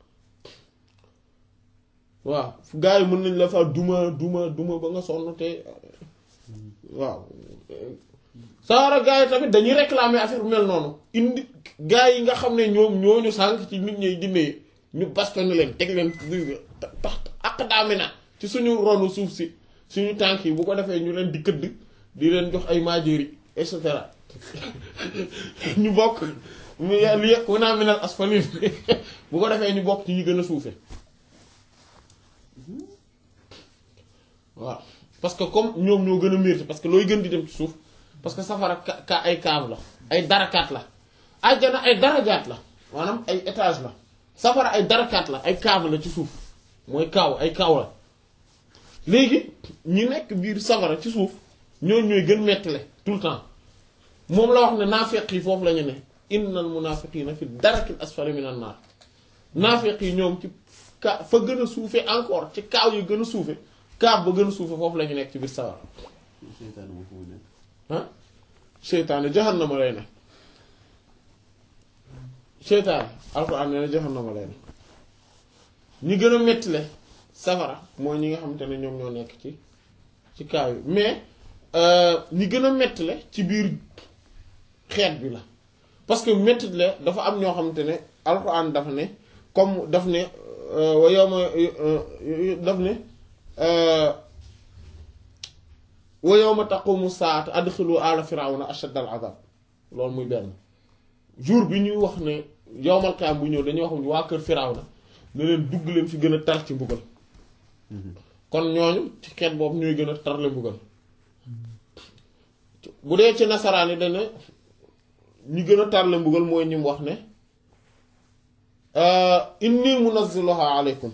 waaw gars yi mën nañ la fa duma duma duma ba nga sonn te waaw sawara gars yi tamit dañuy réclamer affaire bu mel noonu indi gars yi nga xam ne ñoom ñooñu sànk ci nit ñi jinne ñu bastonné leen teg leen tax ak daami na ci suñu ronu suuf si suñu tànk yi bu ko defee ñu leen di këdd di leen jox ay maajéri et cetera ñu bokk mu li yekk naa minal asfalin bu ko defee ñu bokk ci ñu gën a suufe waaw parce que comme ñoom ñoo gën a mérité parce que looy gën di dem ci suuf parce que safara ka ay cave la ay darakaat la àjjana ay darajaat la maanaam ay étage la safara ay darakaat la ay cave la ci suuf mooy kaaw ay kaaw la léegi ñi nekk biir safara ci suuf ñooñu ñooy gën mettile tout le temps moom la wax ne naafeq yi foofu la ñu ne innal munaafiqiina fi darakil asfali minan naar naafeq yi ñoom ci ka fa gën a suufe encore ci kaaw yu gën a suufe kaaw ba gën a suufe foofu la ñu nekk ci biir safara seytaane moo fu mu nekk ah seytaane jahannama lay ne seytaane alxuraan nee na jahannama lay ne ñi gën a mettile safara mooy ñi nga xamante ne ñoom ñoo nekk ci ci kaaw yi mais ñi gën a mettile ci biir xeet bi la parce que mettile dafa am ñoo xamante ne alxuraan dafa ne comme daf ne wa yawma daf ne wa yawma taqumu saatu adxilu ala firawna ashadda al azab loolu muy benn jour bi ñuy wax ne yawmal qiyaam bu ñëw dañuy wax waa kër firawna ne leen dugg leen fi gën a tar ci mbugal kon ñooñu ci xeet boobu ñooy gën a tarle mbugal bu dee ci nasaraan yi dana ñi gën a tarle mbugal mooy ñi mu wax ne inni munazziluha alaykum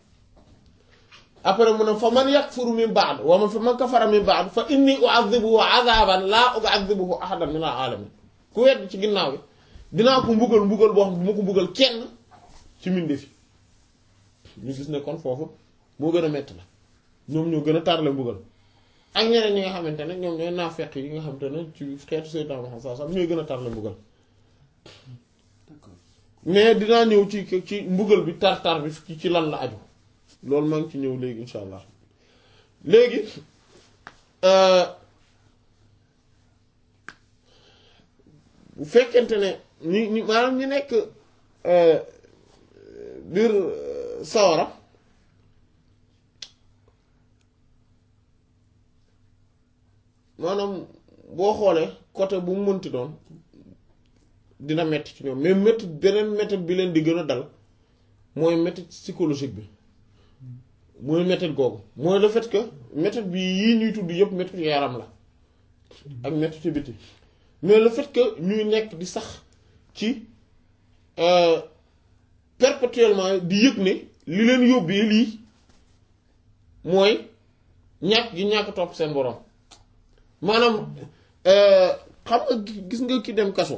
après mu ne fa man yakfuru min ba'd wa man fa man kafara min ba'd fa inni u'adhibuhu 'adhaban la u'adhibuhu ahadan min al-'alamin ku wedd ci ginnaaw bi dinaa ko mbugal mbugal boo xam ne bu ma ko mbugal kenn ci mbindeef yi ñu gis ne kon foofu moo gën a metti la ñoom ñoo gën a tarle mbugal ak ñeneen ñi nga xamante ne ñoom ñooy naafeq yi nga xamante ne ci xeetu Seydina Muhammad sallallahu alayhi wasallam ñooy gën a tarle mbugal d'accord mais dinaa ñëw ci ci mbugal bi tar-tar bi ci ci lan la aju loolu maa ngi ci ñëw léegi insha allah léegi bu fekkente ne ñi ñi maanaam ñi nekk biir sawara maanaam boo xoolee côté bu mu mënti doon dina metti ci ñoom mais métti beneen métti bi leen di gën a dal mooy métti psychologique bi mooy métti googu mooy le fait que métti bi yii ñuy tudd yëpp métti yaram la ak métti ci biti mais le fait que ñuy nekk di sax ci perpétuellement di yëg ne li leen yóbbee lii mooy ñàkk gi ñàkk topp seen borom maanaam xam nga gis nga ki dem kaso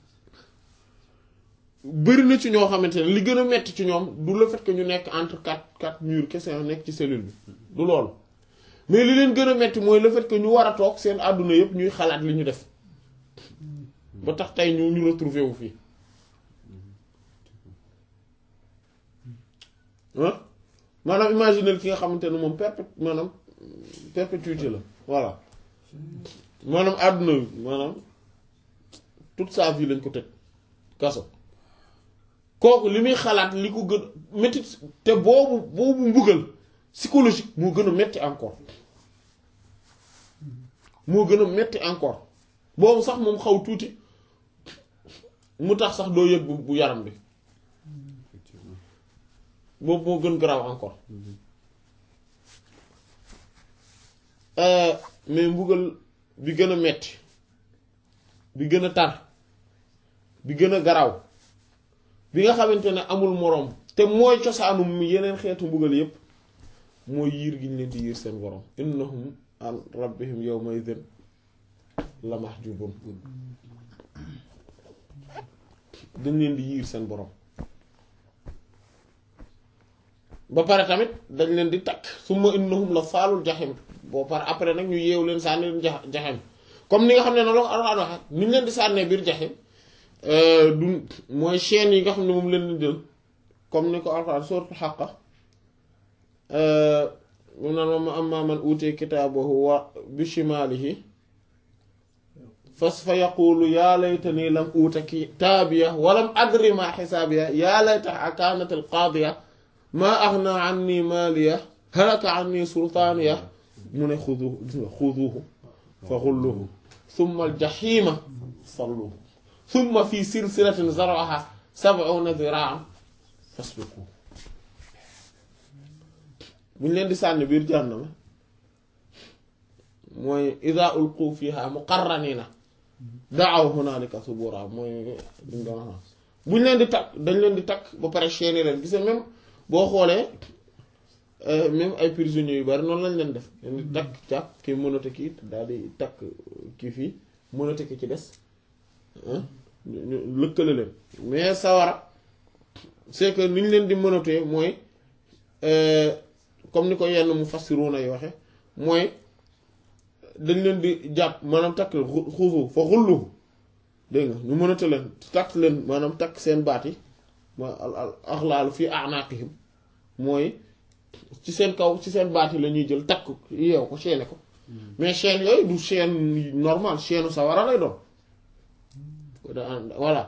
bëri na ci ñoo xamante ne li gën a metti ci ñoom du le fait que ñu nekk entre quatre quatre murs kese nekk ci cellule bi du loolu mais li leen gën a metti mooy le fait que ñu war a toog seen àdduna yëpp ñuy xalaat li ñu def ba tax tey ñu ñu retrouvé wu fii ah maanaam imaginer ki nga xamante ne moom perpét maanaam perpétuité la voilà maanaam àdduna bi maanaam toute sa vie lañ ko tëj kaso kooku li muy xalaat li ko gën métti te boobu boobu mbugal psychologique moo gën a metti encore moo gën a metti encore boobu sax moom xaw tuuti mu tax sax doo yëg bu bu yaram bi effectivement boobu moo gën garaaw encore mais mbugal bi gën a metti bi gën a tar bi gën a garaaw bi nga xamante ne amul moroom te mooy cosaanum yeneen xeetu mbugal yépp mooy yiir gi ñu leen di yiir seen borom innahum an rabbihim yawma idhin la mahjubun dañ leen di yiir seen borom ba pare tamit dañ leen di takk summa innahum la saalul jaxim boo pare après nag ñu yeew leen sànni leen jax jaxim comme ni nga xam ne noonu la ko Alxuraan waxe ni ñu leen di sànnee biir jaxim du mooy chaîne yi nga xam ne moom leen di jël comme ni ko Alxuraan sourate Haqqa mu naan ma amma man uutiya kitaabahu wa bi shimaalihi fas fa yaqulu yaa laytanii lam uuta kitaabiya wa lam adri maa xisaabiya yaa laytahaa kaanatil qaadiya maa aghnaa annii maaliya halaka annii sultaaniya mu ne xuduuhu gis nga xuduuhu fa xulluuhu summa aljaxiima salluuhu summa fii silsilatin zar'uhaa sab'uuna ziraa'an faslukuuhu bu ñu leen di sànni biir jahannama mooy idaa ulquu fiihaa muqarraniina da'aw hunaalika subuuraa mooy liñ doon wax bu ñu leen di takk dañ leen di takk ba pare chaîne leen gis nga même boo xoolee même ay prisonniers yu bari noonu lañ leen def ni takk càpp kii mënate kii daal di takk kii fii mënate ki ci des ñu ñu lëkkale leen mais sawara c'est que ni ñu leen di mënatee mooy comme ni ko yenn mu fassiruna yi waxe mooy dañ leen di jàpp maanaam takk leen xuusu fa xullu dégg nga ñu mënata leen takk leen maanaam takk seen baat yi ma al al axlaalu fii a'naqihim mooy ci seen kaw ci seen baat yi la ñuy jël takk yeew ko chaîne ko mais chaîne yooyu du chaîne normal chaîne sawara lay doon voilà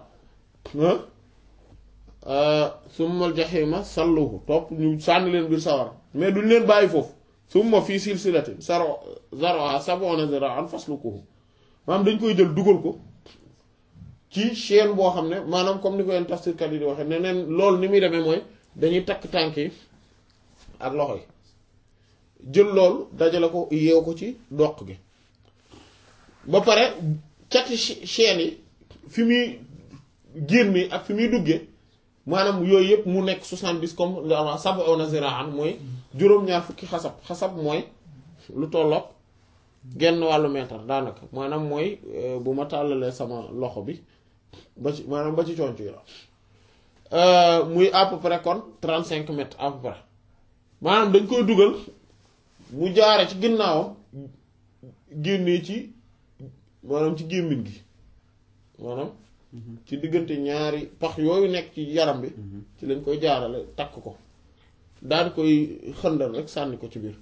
summal jaxiima salluhu topp ñu sànni leen biir sawara mais duñ leen bàyyi foofu summa fii silsilatin zaro zaroha sab'una zira'an faslukuhu maanaam dañ koy jël dugal ko ci chaîne boo xam ne maanaam comme ni ko yenn tafsirkat yi di waxee ne neen loolu ni muy demee mooy dañuy takk tànk yi ak loxo yi jël loolu dajale ko yeew ko ci doq gi ba pare cati chaîne yi fi muy génne ak fi muy duggee maanaam yooyu yëpp mu nekk soixante-dix comme la sab'una zira'an mooy juróom-ñaar fukki xasab xasab mooy lu tolloog genn wàllu mètre daanaka maanaam mooy bu ma tàllalee sama loxo bi ba ci maanaam ba ci conc yi la muy à peu près kon trente-cinq mètres à peu près maanaam dañ koy dugal mu jaare ci ginnaawam génnee ci maanaam ci gémmiñ gi maanaam ci diggante ñaari pax yooyu nekk ci yaram bi ci lañ koy jaarale takk ko daal di koy xëndal rek sànni ko ci biir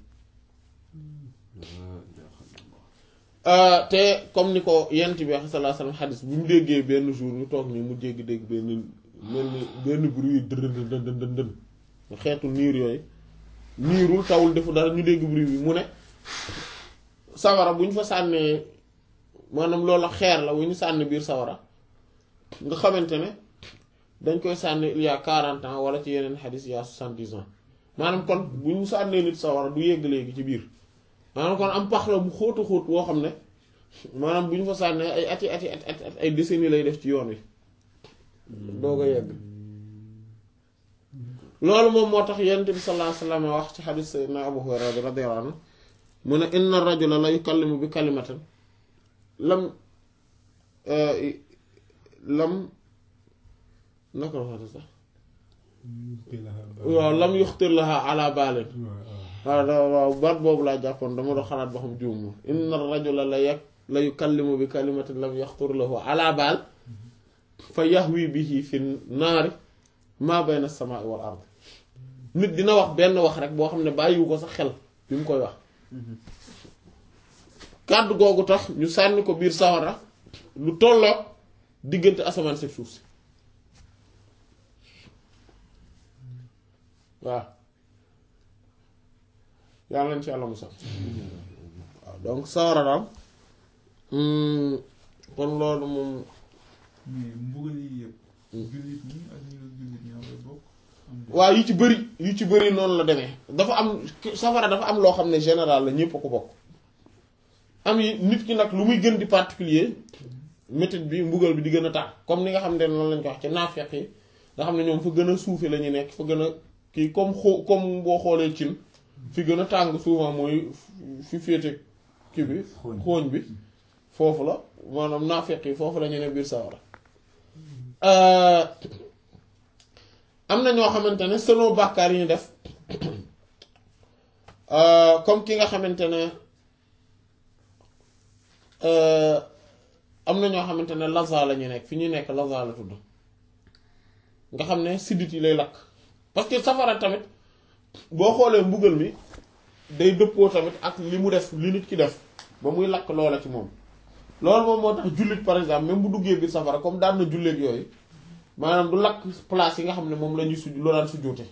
te comme ni ko yent bi wax sallallahu alayhi wasallam xadis bu mu déggee benn jour ñu toog nii mu jéggi dégg benn mel ni benn bruit dën dën dën dën xeetu niir yooyu niirul tawul defu dara ñu dégg bruit bi mu ne sawara bu ñu fa sànnee maanaam loolu xeer la wu ñu sànni biir sawara nga xamante ne dañ koy sànni il y a quarante ans wala ci yeneen xadis il y a soixante-dix ans maanaam kon bu ñu sànnee nit sawara du yegg léegi ci biir maanaam kon am pax la bu xóotu xóot woo xam ne maanaam bu ñu fa sànnee ay ati ati at at ay décennies lay def ci yoon wi doo ko yegg loolu moom moo tax yonent bi sallallahu alayhi wasallam wax ci xadis sayyidina Abu Hurayra radiyallahu anhu mu ne inna rajula la yukallimu bi kalimatin lam lam naka la waxee sax waaw lam yuxtir laha ala baalin waaw waaw baat boobu laa jàppoon dama doon xalaat ba xam juum ma inna rajula la yak la yukallimu bi kalimatin lam yaxtur lahu ala baal fa yahwi bihi fi naari maa bayna samaa'i wal ard nit dina wax benn wax rek boo xam ne bàyyiwu ko sax xel bi mu koy wax kàddu googu tax ñu sànni ko biir sawara lu tolloo diggante asamaan si suuf si waaw yàlla nañ ci yàlla musal waaw donc sawara daal kon loolu moom mais mbugal yi yëpp. jullit ñi ak ñi dul jullit ñoo koy bokk. waaw yu ci bëri yu ci bëri noonu la demee dafa am safara dafa am loo xam ne général la ñépp a ko bokk am yi nit ki nag lu muy gën di particulier méthode bi mbugal bi di gën a tax comme ni nga xam ne noonu lañ ko wax ci naafeq yi nga xam ne ñoom fa gën a suufe la ñu nekk fa gën a kii comme xoo comme boo xoolee cin fi gën a tàng souvent mooy fi féete kii bi xooñ bi foofu la maanaam naafeq yi foofu la ñu ne biir sawara am na ñoo xamante ne selon bàkkaar yi ñu def comme ki nga xamante ne am na ñoo xamante ne laza la ñu nekk fi ñu nekk laza la tudd nga xam ne siddit yi lay lakk parce que safara tamit boo xoolee mbugal mi day dëppoo tamit ak li mu def li nit ki def ba muy lakk loola ci moom loolu moom moo tax jullit par exemple même bu duggee biir safara comme daan na julleek yooyu maanaam du lakk place yi nga xam ne moom la ñuy suj loo daan sujjóote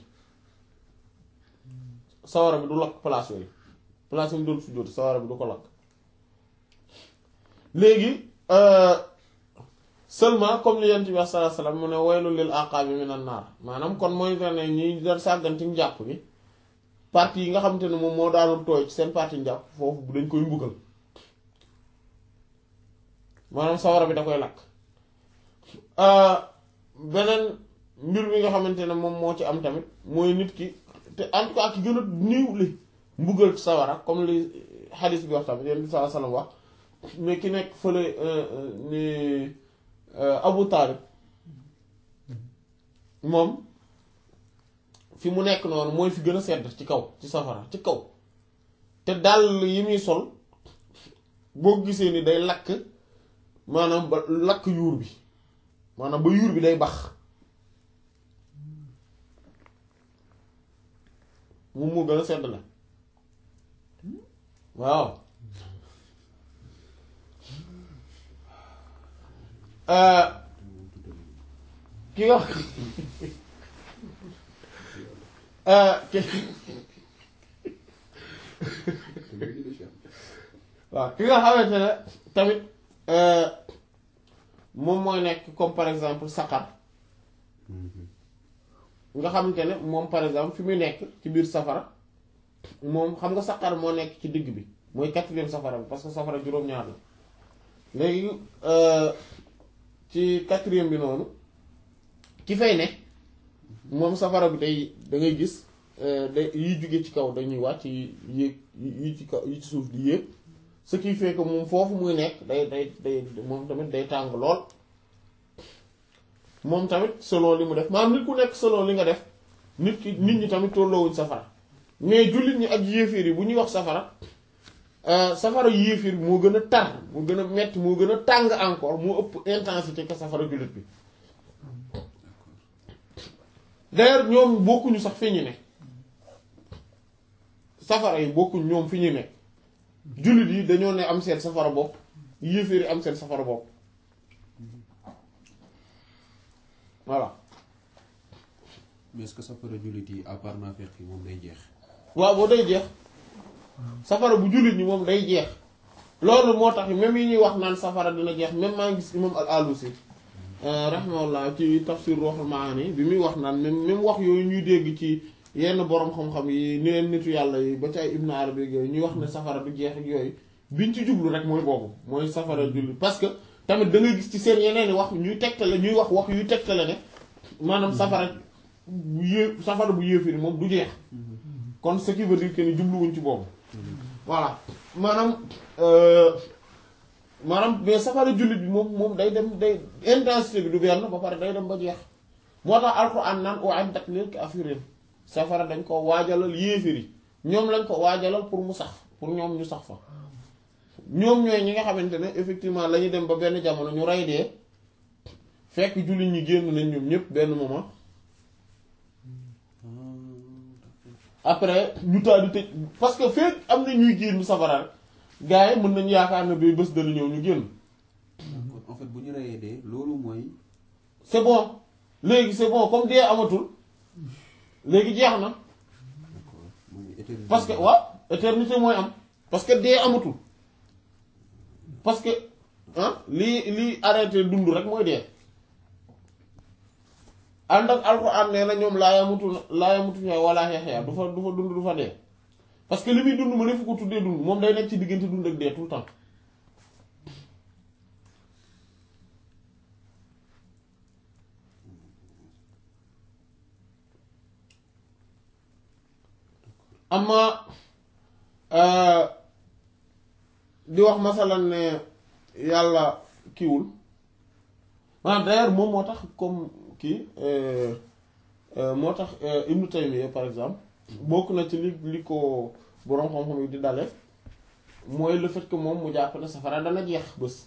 sawara bi du lakk place yooyu place yi mu doon sujjóote sawara bi du ko lakk léegi seulement comme li yent bi sallallahu alayhi wasallam mu ne waylul lil aqabi minan naar maanaam kon mooy ne ñi doon sàgganti njàpp gi partie yi nga xamante ne moom moo daanul tooy ci seen partie njàpp foofu dañ koy mbugal maanaam sawara bi da koy lakk beneen mbir mi nga xamante ne moom moo ci am tamit mooy nit ki te en tout cas ki gën a néew li mbugal sawara comme li xadis bi wax tamit yéen bi sallallahu alayhi wasallam wax mais ki nekk fële ni Abu Taalib moom fi mu nekk noonu mooy fi gën a sedd ci kaw ci safara ci kaw te dàll yi muy sol boo gisee ni day lakk maanaam ba lakk yuur bi maanaam ba yuur bi day bax moom moo gën a sedd la waaw ki nga ki waaw ki nga xamante ne tamit moom mooy nekk comme par exemple saqar nga xamante ne moom par exemple fi muy nekk ci biir safara moom xam nga saqar moo nekk ci digg bi mooy quatrième safara bi parce que safara juróom-ñaar la léegi ci quatrième bi noonu ki fay ne moom safara bi day da ngay gis day yiy jóge ci kaw dañuy wàcc yi yéeg yi ci kaw yi ci suuf di yéeg ce qui fait que moom foofu muy nekk day day day moom tamit day tàng lool moom tamit selon li mu def maanaam nit ku nekk selon li nga def nit ki nit ñi tamit tolloowuñ safara mais jullit ñi ak yéeféer yi bu ñuy wax safara safara yéeféer bi moo gën a tar moo gën a metti moo gën a tàng encore moo ëpp intensité que safara jullit bi d'ailleurs ñoom bokkuñu sax fi ñu ne safara yi bokkuñ ñoom fi ñu ne jullit yi dañoo ne am seen safara bopp yéeféer yi am seen safara bopp voilà mais est-ce que safara jullit yi à part naafeq yi moom day jeex. waaw boo day jeex safara bu jullit ñi moom day jeex loolu moo tax même yi ñuy wax naan safara dina jeex même maa ngi gis imam al alusi rahimahullah ci tafsir ruhul maani bi muy wax naan même même wax yooyu ñuy dégg ci yenn borom xam-xam yi ni leen nitu yàlla yi ba ci ay ibnu arabi yooyu ñuy wax ne safara du jeex ak yooyu biñ ci jublu rek mooy boobu mooy safara jullit parce que tamit da ngay gis ci seen yeneen i wax ñuy tegtale ñuy wax wax yuy tegtale ne maanaam safara bu yée safara bu yéefiri moom du jeex kon ce qui veut dire que ni jubluwuñ ci boobu voilà maanaam maanaam mais safara jullit bi moom moom day dem day intensité bi du benn ba pare day dem ba jeex moo tax alxuraan naan u'iddat lil kaafiriin safara dañ ko waajalal yéefiri ñoom lañ ko waajalal pour mu sax pour ñoom ñu sax fa ñoom ñooy ñi nga xamante ne effectivement la ñu dem ba benn jamono ñu rey dee fekk jullit ñi génn nañ ñoom ñëpp benn moment après ñu taal di tëj parce que fekk am na ñuy génn safara rek gars yi mën nañu yaakaar ne bay bés dana ñëw ñu génn d'accord en fait bu ñu reyee dee loolu mooy. c'est bon léegi c'est bon comme dee amatul léegi jeex na d'accord mooy éternité. parce que waaw éternité mooy am parce que dee amatul parce que ah lii lii arrêté dund rek mooy dee ànd ak alxuraan nee na ñoom laa yamutu laa yamutu fi wala yaxya du fa du fa dund du fa dee parce que li muy dund ma ne fu ko tuddee dund moom day nekk ci diggante dund ak dee tout le temps amma di wax masalan ne yàlla kiiwul maanaam d'ailleurs moom moo tax comme kii moo tax Ibnu Taymiyya par exemple bokk na ci li li ko boroom xam-xam yi di dale mooy le fait que moom mu jàpp ne safara dana jeex bés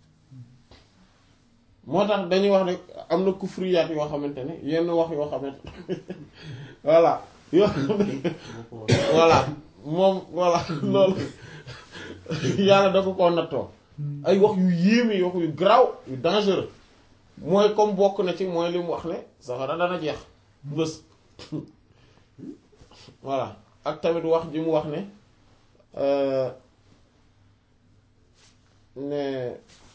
moo tax dañuy wax rek am na kufriyaat yoo xamante ne yenn wax yoo xamante voilà yoo xam ne voilà moom voilà loolu yàlla da ko koo nattoo ay wax yu yéeme wax yu garaaw yu dangereux mooy comme bokk na ci mooy li mu wax ne safara dana jeex bés voilà ak tamit wax ji mu wax ne ne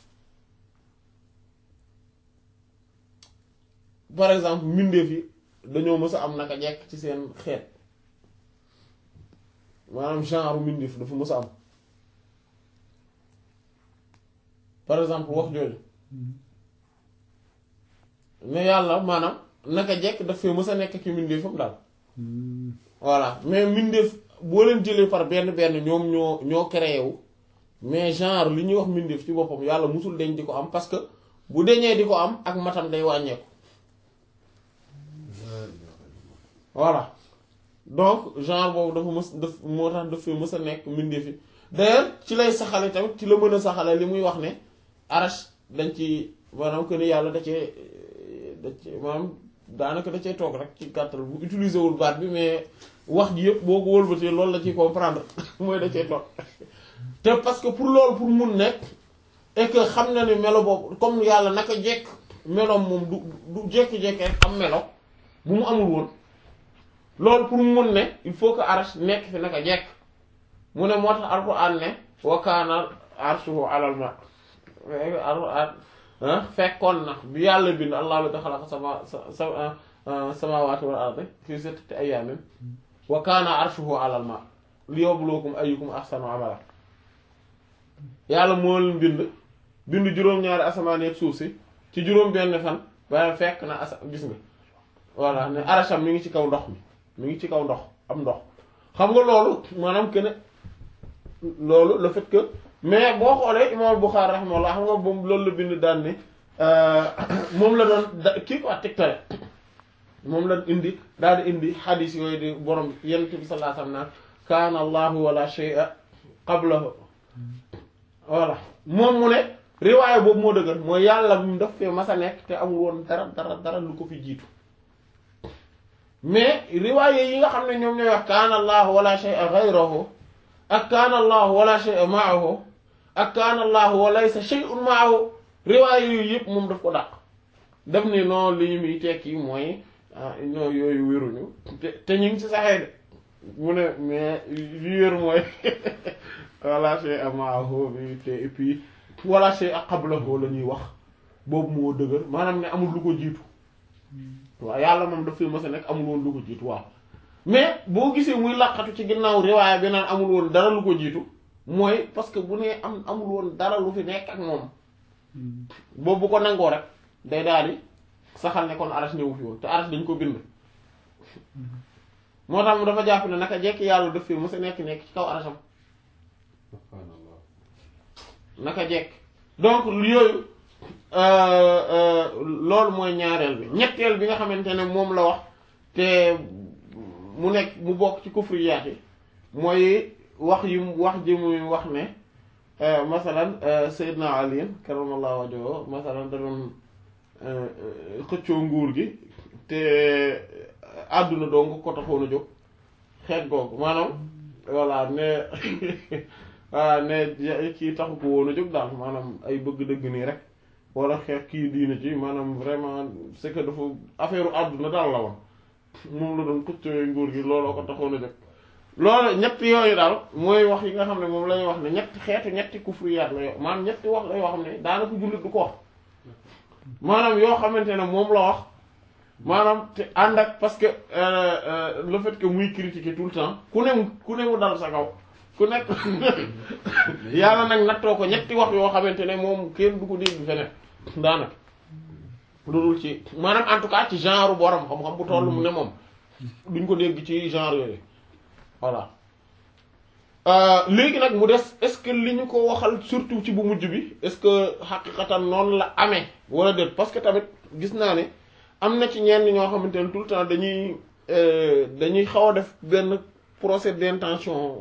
par exemple mbindeef yi dañoo mës a am naka jekk ci seen xeet maanaam genre mbindeef dafa mës a am par exemple wax jooju mais yàlla maanaam naka jekk daf fee mës a nekk ki mbindeefam daal voilà mais mbindeef boo leen jëlee par benn benn ñoom ñoo ñoo créé wu mais genre li ñuy wax mbindeef ci boppam yàlla musul deñ di ko am parce que bu deñee di ko am ak matam day wàññeeku voilà donc genre boobu dafa mës daf moo tax daf fi mës a nekk mbindeef yi d'ailleurs ci lay saxale tamit ci la mën a saxale li muy wax ne arash dañ ci maanaam que ni yàlla da cee da cee maanaam daanaka da cee toog rek ci gàttal bu utiliser wul baat bi mais wax ji yëpp boo ko wëlbatee loolu la ciy comprendre mooy da cee toog te parce que pour loolu pour mun nekk et que xam na ni melo boobu comme yàlla naka jekk meloom moom du du jékki-jékki rek am melo bu mu amul woon loolu pour mu mun ne il faut que arsh nekk fi naka jekk mu ne moo tax alquran ne wa kaana arshuhu alal ma alquran fekkoon na bi yàlla bind allah bi xalaqa sama sa samaawaati wal ardi fii sittati ayyaamin wa kaana arshuhu alal ma liyabluwakum ayyukum ahsanu amala yàlla moo leen bind bind juróom-ñaari asamaan ak suuf si ci juróom-benn fan waaye fekk na asa gis nga voilà ne arasham mi ngi ci kaw ndox mi mi ngi ci kaw ndox am ndox xam nga loolu maanaam que ne loolu le fait que mais boo xoolee imam Bukhari rahimahullah xam nga moom loolu la bind daan ne moom la doon da kii ko tegtale moom la indi daal di indi xadis yooyu di borom yonent bi sallallahu alayhi wasallam naan kaana allahu wala shay'a qablahu voilà moom mu ne riwaaya boobu moo dëgër mooy yàlla mu daf fee mas a nekk te amul woon dara dara dara lu ko fi jiitu mais riwaaya yi nga xam ne ñoom ñooy wax kaana allahu wala shay'a ghayruhu ak kaana allahu wala shay'a ma'ahu ak kaana allahu wa laysa shay'un ma'ahu riwaaya yooyu yëpp moom daf ko dàq def ni non li ñu muy tekki mooy ñoo yooyu wéruñu te te ñu ngi ci saxee de mu ne mais li wér mooy wala shay'a ma'ahu bi te et puis wala shay'a qablahu la ñuy wax boobu moo dëgër maanaam ne amul lu ko jiitu waaw yàlla moom daf fi mës a nekk amul woon lu ko jiitu waaw mais boo gisee muy laqatu ci ginnaaw riwaaya bi naan amul woon dara lu ko jiitu mooy parce que bu nee am amul woon dara lu fi nekk ak moom boobu bu ko nangoo rek day daal di saxal ne kon arash ñëwu fi woon te arash dañ ko bind moo tax mu dafa jàpp ne naka jekk yàlla daf fi mës a nekk nekk ci kaw arasham subhaanallah naka jekk donc yooyu loolu mooy ñaareel bi ñetteel bi nga xamante ne moom la wax te mu nekk mu bokk ci kufriyaat yi mooy wax yi mu wax ji muy wax ne masalan Seydina Ali karamallahu wajhahu masalan da doon xëccoo nguur gi te àdduna doo nga ko taxoon a jóg xeet googu maanaam voilà ne voilà ne kii taxu ko woon a jóg daal maanaam ay bëgg dëgg nii rek wala xeex kii diina ci maanaam vraiment c'est que dafa affaire àdduna daal la woon moom la doon xëccoo nguur gi looloo ko taxoon a jóg loolu ñetti yooyu daal mooy wax yi nga xam ne moom la ñuy wax ne ñetti xeetu ñetti kufriyaat la yoo maanaam ñetti wax la yoo xam ne daanaka jullit du ko wax maanaam yoo xamante ne moom la wax maanaam te ànd ak parce que le fait que muy critiquer tout le temps ku ne mu ku ne mu dal sa kaw ku nekk yàlla nag nattoo ko ñetti wax yoo xamante ne moom kenn du ko dégg feneen daanaka loolu ci maanaam en tout cas ci genre borom xam-xam bu toll mu ne moom duñ ko dégg ci genre yooyu voilà léegi nag mu des est-ce que li ñu ko waxal surtout ci bu mujj bi est-ce que xaqiqatan noonu la amee wala déet parce que tamit gis naa ne am na ci ñenn ñoo xamante ne tout le temps dañuy dañuy xaw a def benn procès d'intention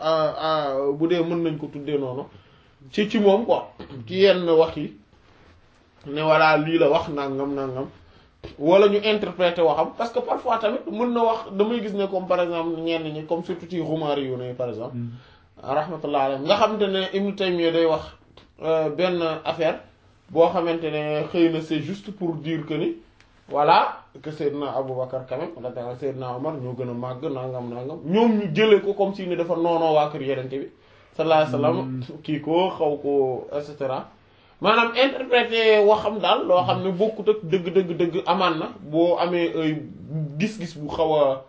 bu dee mën nañ ko tuddee noonu ci ci moom quoi ci yenn wax yi ne voilà lii la wax nangam nangam wala ñu interpréter waxam parce que parfois tamit mën na wax damay gis ne comme par exemple ñenn ñi comme surtout ci xumaari yu ne par exemple rahmatullah alayhi nga xamante ne Ibn Taymiyya day wax benn affaire boo xamante ne xëy na c'est juste pour dire que ni voilà que Seydina Aboubacar quand même wala Seydina Omar ñoo gën a màgg nangam nangam ñoom ñu jëlee ko comme si ni dafa noonoo waa kër Yonent bi sallallahu alayhi wasallam kii ko xaw ko et cetera maanaam interpréter waxam daal loo xam ne bokkut ak dëgg dëgg dëgg amaan na boo amee ay gis-gis bu xaw a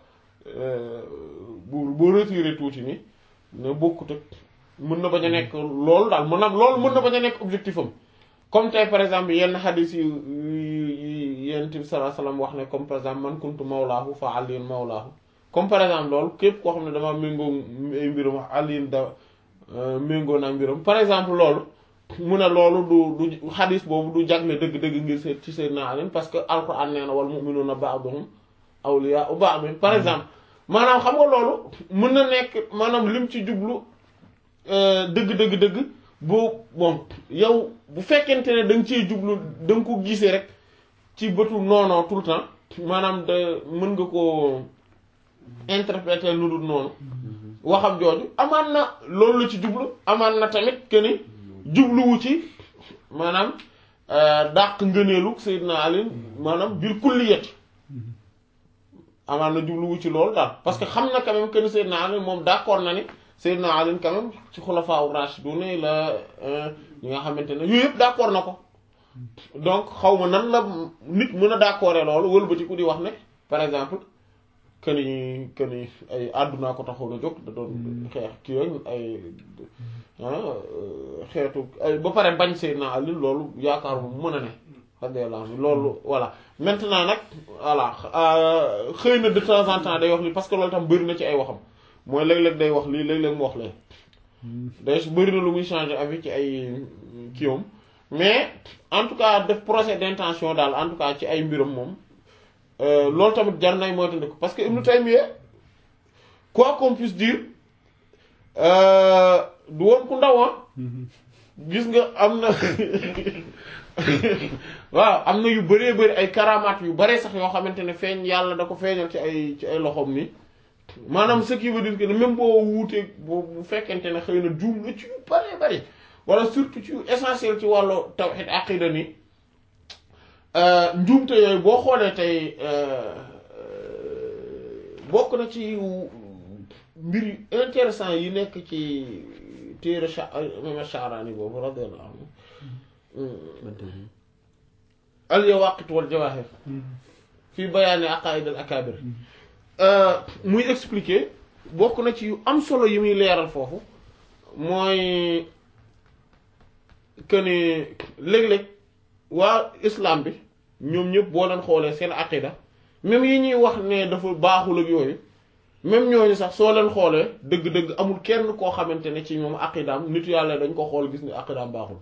bu boo retiré tuuti ni ne bokkut ak mën na bañ a nekk loolu daal mën na loolu mën na bañ a nekk objectif am comme tey par exemple yenn xadis yu yi Yonent bi sallallahu alayhi wasallam wax ne comme par exemple man kuntu mawlaahu fa aliyun mawlaahu comme par exemple loolu képp koo xam ne dama méngoo ay mbiram wax Alioune da méngoo naa mbiram par exemple loolu mu ne loolu du du xadis boobu du jagle dëgg-dëgg ngir seet ci Seydina Ali parce que alquran nee na wal mu'minuna ba'duhum awliya'u ba'd par exemple maanaam xam nga loolu mën na nekk maanaam lim ci jublu dëgg dëgg dëgg boo bon yow bu fekkente ne da nga cee jublu da nga ko gisee rek ci bëtu noonoo tout le temps maanaam de mën nga koo interpréter lu dul noonu waxam jooju amaan na loolu la ci jublu amaan na tamit que ni jubluwu ci maanaam dàq ngëneelu Seydina Ali maanaam bil kulliyati amaan na jubluwu ci loolu daal parce que xam na quand même que ni Seydina Ali moom d'accord na ni Seydina Ali quand même ci xulafaa rashidun la ñi nga xamante ne yooyu yëpp d'accord na ko donc xaw ma nan la nit mën a d'accord loolu wëlbatiku di wax ne par exemple que ni que ni ay àddunaa ko taxaw na jóg da doon xeex kii yooyu ay xeetu ay ba pare bañ Seydina Ali loolu yaakaar mu mën a ne radiyallahu anhu loolu voilà maintenant nag voilà xëy na de temps en temps day wax li parce que loolu tam bëri na ci ay waxam mooy léeg-léeg day wax lii léeg-léeg mu wax lee day bëri na lu muy changer avis ci ay kiiwam mais en tout cas def procès d'intention daal en tout cas ci ay mbiram moom loolu tamit jar nay moytandiku parce que Ibn Taymiyya quoi qu'on puisse dire du woon ku ndaw gis nga am na waaw am na yu bëree bëri ay karamaat yu bare sax yoo xamante ne feeñ yàlla da ko feeñal ci ay ci ay loxoom ni maanaam ce qui veut dire que même boo wuutee boo bu fekkente ne xëy na juum na ci yu bëree bëri wala surtout ci yu essentiel ci wàllu tawhid aqida ni njuumte yooyu boo xoolee tey bokk na ci mbir yu intéressant yi nekk ci téere imam Sha'rani boobu radiyallahu anhu al yawaqit wal jawahir fii bayaani aqaid al akabir muy expliquer bokk na ci yu am solo yi muy leeral foofu mooy que ni léeg-léeg waa islam bi ñoom ñëpp boo leen xoolee seen aqida même yi ñuy wax ne dafa baaxul ak yooyu même ñooñu sax soo leen xoolee dëgg-dëgg amul kenn koo xamante ne ci ñoom aqidaam nitu yàlla dañ ko xool gis ni aqidaam baaxul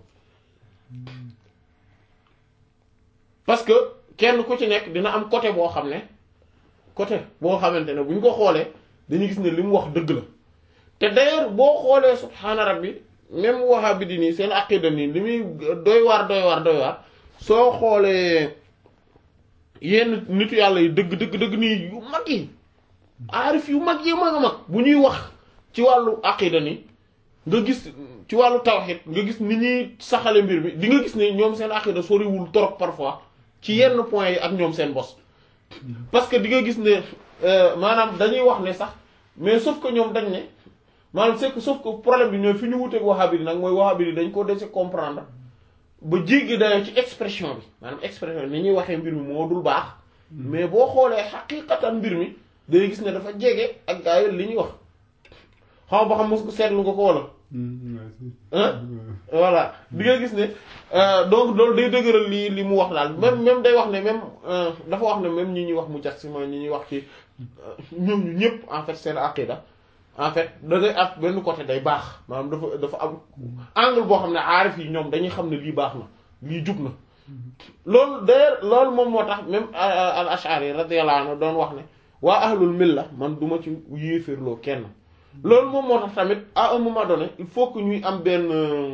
parce que kenn ku ci nekk dina am côté boo xam ne côté boo xamante ne bu ñu ko xoolee dañuy gis ne li mu wax dëgg la te d'ailleurs boo xoolee subhaana rabbi même wahabi di nii seen aqida nii li muy doy waar doy waar doy waar soo xoolee yenn nitu yàlla yi dëgg dëgg dëgg nii yu mag yi aarif yu mag yi mag a mag bu ñuy wax ci wàllu aqida ni nga gis ci wàllu tawhid nga gis ni ñuy saxale mbir mi di nga gis ne ñoom seen aqida soriwul trop parfois ci yenn points yi ak ñoom seen bos parce que di nga gis ne maanaam dañuy wax ne sax mais sauf que ñoom dañ ne maanaam c'est que sauf que problème bi ñooy fi ñu wuteeg wahabi nag mooy wahabi dañ ko dese comprendre ba jéggi dayoo ci expression bi maanaam expression ni ñuy waxee mbir mi moo dul baax mais boo xoolee xaqiqatan mbir mi day gis ne dafa jege ak gaa yi li ñuy wax xam ba xam mos ko seetlu nga ko wala voilà di nga gis ne donc loolu day dëgëral li li mu wax daal même même day wax ne même dafa wax ne même ñi ñuy wax mu jax si mooy ñi ñuy wax ci ñoom ñu ñëpp en fait seen aqida en fait da ngay ak benn côté day baax maanaam dafa dafa am angle boo xam ne aarif yi ñoom dañuy xam ne lii baax na lii jub na loolu d'ailleurs loolu moom moo tax même al ashari radiyallahu anhu doon wax ne waa ahlul milla man duma ci yéeféerloo kenn loolu moom moo tax tamit à un moment donné il faut que ñuy am benn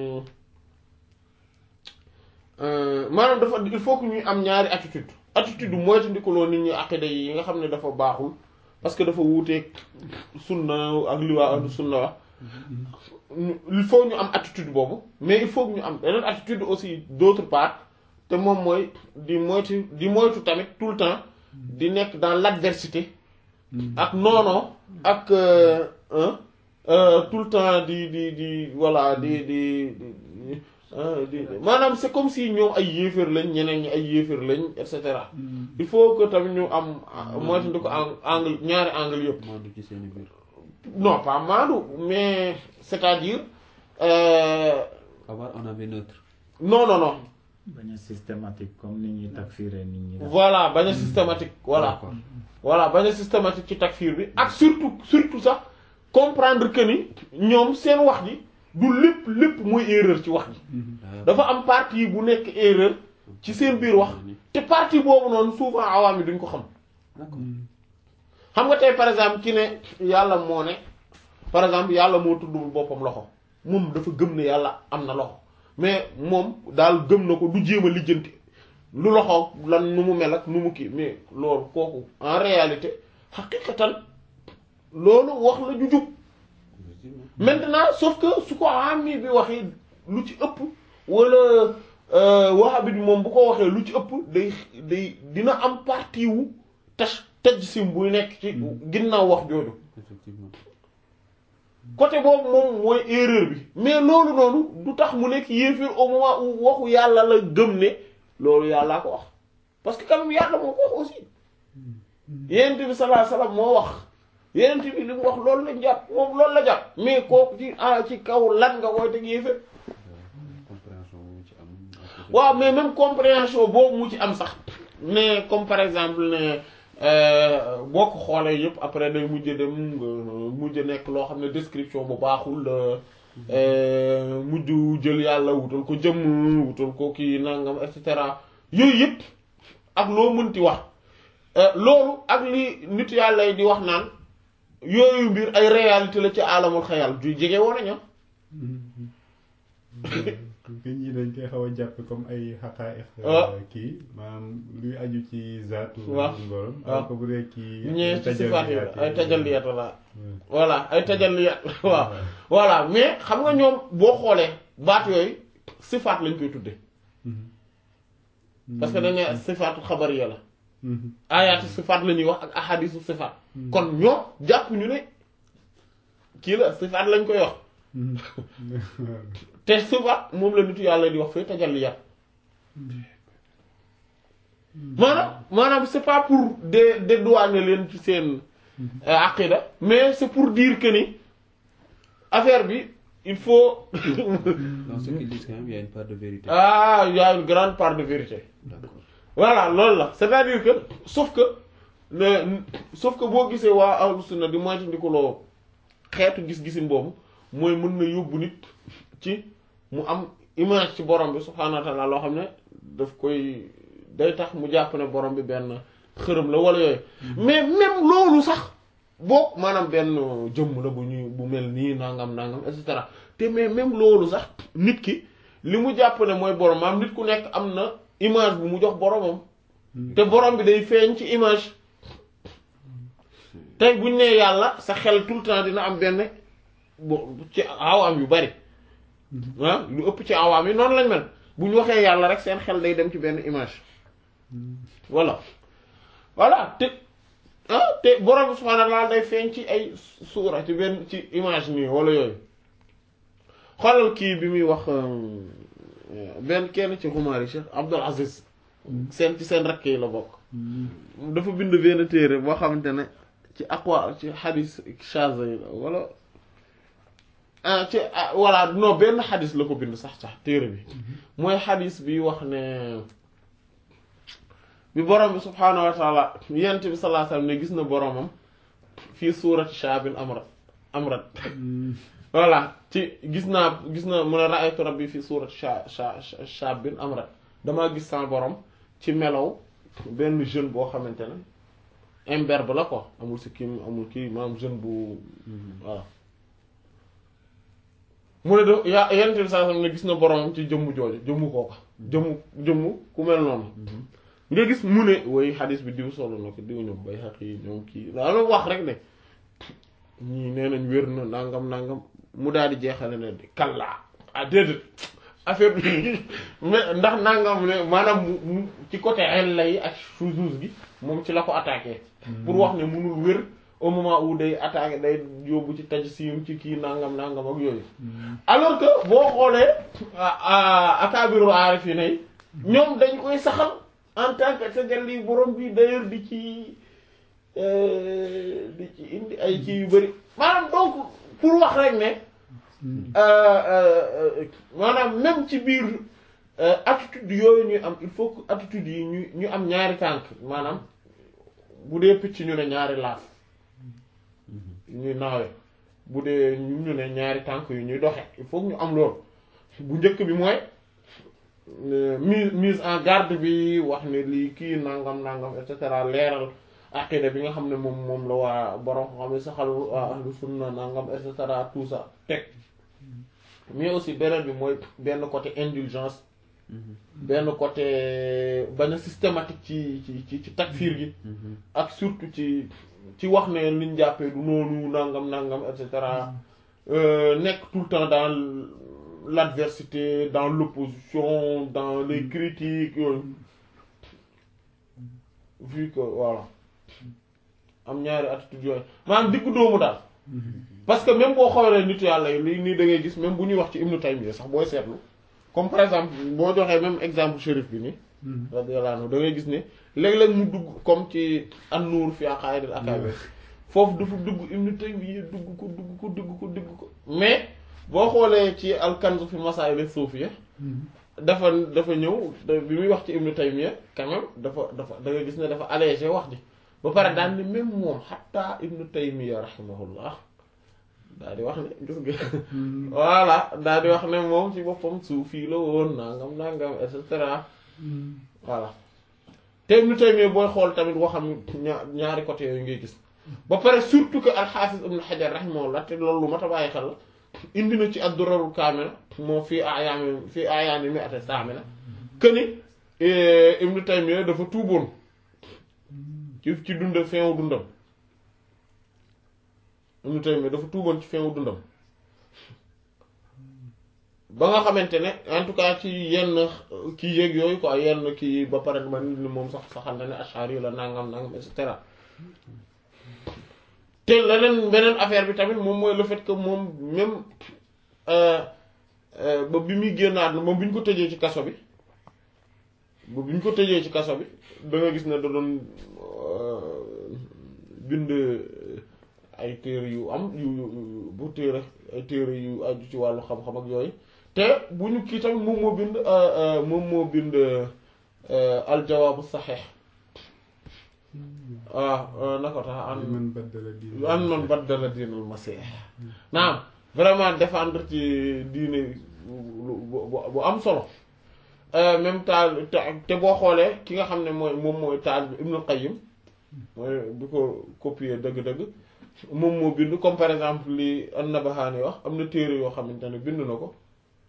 maanaam dafa il faut que ñuy am ñaari attitude attitude mooy tandikaloo nit ñi aqida yi nga xam ne dafa baaxul parce que dafa wuuteeg sunna ak li waa ahlu sunna wax il faut ñu am attitude boobu mais il faut que ñu am beneen attitude aussi d'autre part te moom mooy di moytu di moytu tamit tout le temps di nekk dans l'adversité ak noonoo ak tout le temps di di di voilà di di di maanaam c'est comme si ñoom ay yéeféer lañ ñeneen ñi ay yéeféer lañ et cetera il faut que tamit ñu am moytu ko angle ñaari angle yëpp maandu ci seen biir non pas maandu mais c'est-à-dire avoir un avis neutre non non non bañ a systématique comme ni ñuy takfiré nit ñi. voilà bañ a systématique voilà D'accord. voilà bañ a systématique ci takfir bi ak surtout surtout sax comprendre que ni ñoom seen wax ji du lépp lépp mooy erreur ci wax ji dafa am partie bu nekk erreur ci seen biir wax te partie boobu noonu souvent awaam yi duñ ko xam D'accord. xam nga tey par exemple ki ne yàlla moo ne par exemple yàlla moo tuddul boppam loxo moom dafa gëm ne yàlla am na loxo mais moom daal gëm na ko du jéem a lijjanti lu loxo lan nu mu mel ak nu mu kii mais loolu kooku en réalité xaqiqatan loolu wax la ju jub Effectivement. maintenant sauf que su ko ami bi waxee lu ci ëpp wala wahabit bi moom bu ko waxee lu ci ëpp day day dina am partie wu taj taj sim buy nekk ci ginnaaw wax jooju Effectivement. côté boobu moom mooy erreur bi mais loolu noonu du tax mu nekk yéefir au moment où waxu yàlla la gëm ne loolu yàllaa ko wax parce que quand même yàlla moo ko wax aussi yenent bi sallallahu alayhi wasallam moo wax yenent bi li mu wax loolu la jàpp moom loolu la jàpp mais kooku ci ah ci kaw lan nga koy teg yéefir compréhension bu ci am. ak waaw mais même compréhension boobu mu ci am sax ne comme par exemple ne euh, boo ko xoolee yëpp après day mujj dem nga mujj nekk loo xam ne description bu baaxul euh, mujj jël yàlla wutal ko jëmm wutal ko kii nangam et cetera yooyu yëpp ak loo mënti wax euh, loolu ak li nit yàlla yi di wax naan yooyu mbir ay réalité la ci alamul xayal ju jege woon nañu gën ñi dañ koy xaw a jàppe comme ay xaqaa'iq Ah. kii maanaam luy aju ci zaatu waaw borom waaw. alors que bu dee kii ñee ci sifaat yi la ay tajalliyat la Hmm. voilà ay tajalliyat waaw voilà mais xam nga ñoom boo xoolee baat yooyu sifaat lañ koy tudde parce que dañ ne sifaatu xabariya la Mhm. ayaatu sifaat la ñuy wax ak ahadisu sifaat kon ñoom jàpp ñu ne kii la sifaat lañ koy wax Mhm. te sifaat moom la nitu yàlla di wax fee tajalliyat maanaam maanaam c'est pas pour dé dédouaner leen ci seen euh, aqida mais c'est pour dire que ni affaire bi il faut Dans ce qu'ils disent quand même, il y a une part de vérité. ah il y a une grande part de vérité D'accord. voilà loolu la c'est-à-dire que sauf que le sauf que boo gisee waa ahlu sunna di moytandikuloo xeetu gis-gisin boobu mooy mën na yóbbu nit ci mu am image ci borom bi subhaanahu wa ta'ala loo xam ne daf koy day tax mu jàpp ne borom bi benn xërëm la wala yooyu mais même loolu sax boo maanaam benn jëmm la bu ñuy bu mel nii nangam nangam et cetera te mais même loolu sax nit ki li mu jàpp ne mooy borom maanaam nit ku nekk am na image bu mu jox boromam te borom bi day feeñ ci image tey buñ nee yàlla sa xel tout le temps dina am benn bo ci awaam yu bari ah lu ëpp ci awaam yi noonu lañ mel bu ñu waxee yàlla rek seen xel day dem ci benn image voilà voilà te ah te borom bi subhaanahu wa ta'aala day feeñ ci ay suura ci benn ci image nii wala yooyu xoolal kii bi muy wax benn kenn ci xumaari Cheikh Abdul Aziz seen ci seen rakk yi la bokk dafa bind benn téere boo xamante ne ci aqwa ci xadis shaza yi la wala ah ci ah voilà non benn xadis la ko bind sax sax téere bi mooy xadis bi wax ne bi borom bi subhaanahu wa taala yent bi sallallahu alayhi wasallam ne gis na boromam fii suurati shaabin amrat amrat voilà ci gis naa gis na mun a ra'aytu rabbi fii suurati sha sha shaabin amrat damaa gis sama borom ci melow benn jeune boo xamante ne imberbe la quoi amul si kii amul kii maanaam jeune bu voilà mu ne de yaa yent bi sallallahu alayhi wasallam ne gis na boromam ci jëmmu jooju jëmmu kooka jëmmu jëmmu ku mel noonu nga gis mu ne woy xadis bi diw solo na ko diw ñoom bay xaq yi ñoom kii daana wax rek ne ñii nee nañ wér na nangam nangam mu daal di jeexale ne di kallaa ah déedéet affaire bi mais ndax nangam ne maanaam mu mu ci côté illa yi ak shuzuz gi moom ci la ko attaqué pour wax ne munul wér au moment où day attaqué day yóbbu ci tajsim ci kii nangam nangam ak yooyu alors que boo xoolee akaabiru aarifin yi ñoom dañ koy saxal en tant que tajalli borom bi d'ailleurs di ci di ci indi ay kii yu bëri maanaam donc pour wax rek ne maanaam même ci biir euh, attitude yooyu ñuy am il faut que attitude yi ñu ñu am ñaari tànk maanaam bu dee picc ñu ne ñaari laaf ñuy naawe bu dee ñu ñu ne ñaari tànk yu ñuy doxe il faut que ñu am loolu bu njëkk bi mooy euh, mise mise en garde bi wax ne lii kii nangam nangam et cetera leeral aqida bi nga xam ne moom moom la waa borom xam ne saxal waa ahlu sunna nangam et cetera tout ça teg mais aussi beneen bi mooy benn côté indulgence benn côté bañ a systématique ci ci ci ci takfir gi ak surtout ci ci wax ne liñ jàppee du noonu nangam nangam et cetera euh, nekk tout le temps dans l'adversité dans l'opposition dans les critiques yooyu vu que voilà am ñaari attitude yooyu maanaam diggu doomu daal parce que même boo xoolee nit yàlla yi lii nii da ngay gis même bu ñuy wax ci Ibnu Taymiyya sax booy seetlu comme par exemple boo joxee même exemple shérif bi nii radiyallahu anhu da ngay gis ne léeg-léeg mu dugg comme ci an-Nuur fi aqaa'idil akaabir foofu dafa dugg Ibnu Taymiyya dugg ko dugg ko dugg ko dugg ko mais boo xoolee ci al-Kanz fi masaa'il as-suufiyya dafa dafa ñëw da- bi muy wax ci Ibnu Taymiyya quand même dafa dafa da ngay gis ne dafa allégé wax ji ba pare daan ni même moom xatta Ibnu Taymiyya rahimahullah daal di wax ne gis nga voilà daal di wax ne moom ci boppam suufi la woon nangam nangam et cetera voilà te Ibnu Taymiyya booy xool tamit waxam ña- ñaari côté yooyu ngay gis ba pare surtout que al-Hafiz Ibn Hajar rahimahullah te loolu lu mat a bàyyi xel la indi na ci ad-Durarul Kaamila moo fii ayaami fii ayaami mi'ati saamina que ni Ibnu Taymiyya dafa tuuboon ci ci dundam fin wu dundam Ibnu Taymiyya dafa tuuboon ci fin wu dundam ba nga xamante ne en tout cas ci yenn kii yéeg yooyu quoi yenn kii ba pare man ni moom sax saxal na ne Ash'ari la nangam nangam et cetera te leneen beneen affaire bi tamit moom mooy le fait que moom même ba bi muy génn àdduna moom bi ñu ko tëjee ci kaso bi ba bi ñu ko tëjee ci kaso bi da nga gis ne da doon bind ay téere yu am yu yu bu téere ay téere yu aju ci wàllu xam-xam ak yooyu te bu ñu kii tamit moom moo bind moom moo bind aljawaabu saxeex waaw na ko tax an man baddala diin an man baddala diinal masiix naam vraiment défendre ci diine bu bu am solo même taal te te boo xoolee ki nga xam ne mooy moom mooy taal bi Ibnul Qayyim mooy bi ko copier dëgg-dëgg moom moo bind comme par exemple li An-Nabahani wax am na téere yoo xamante ne bind na ko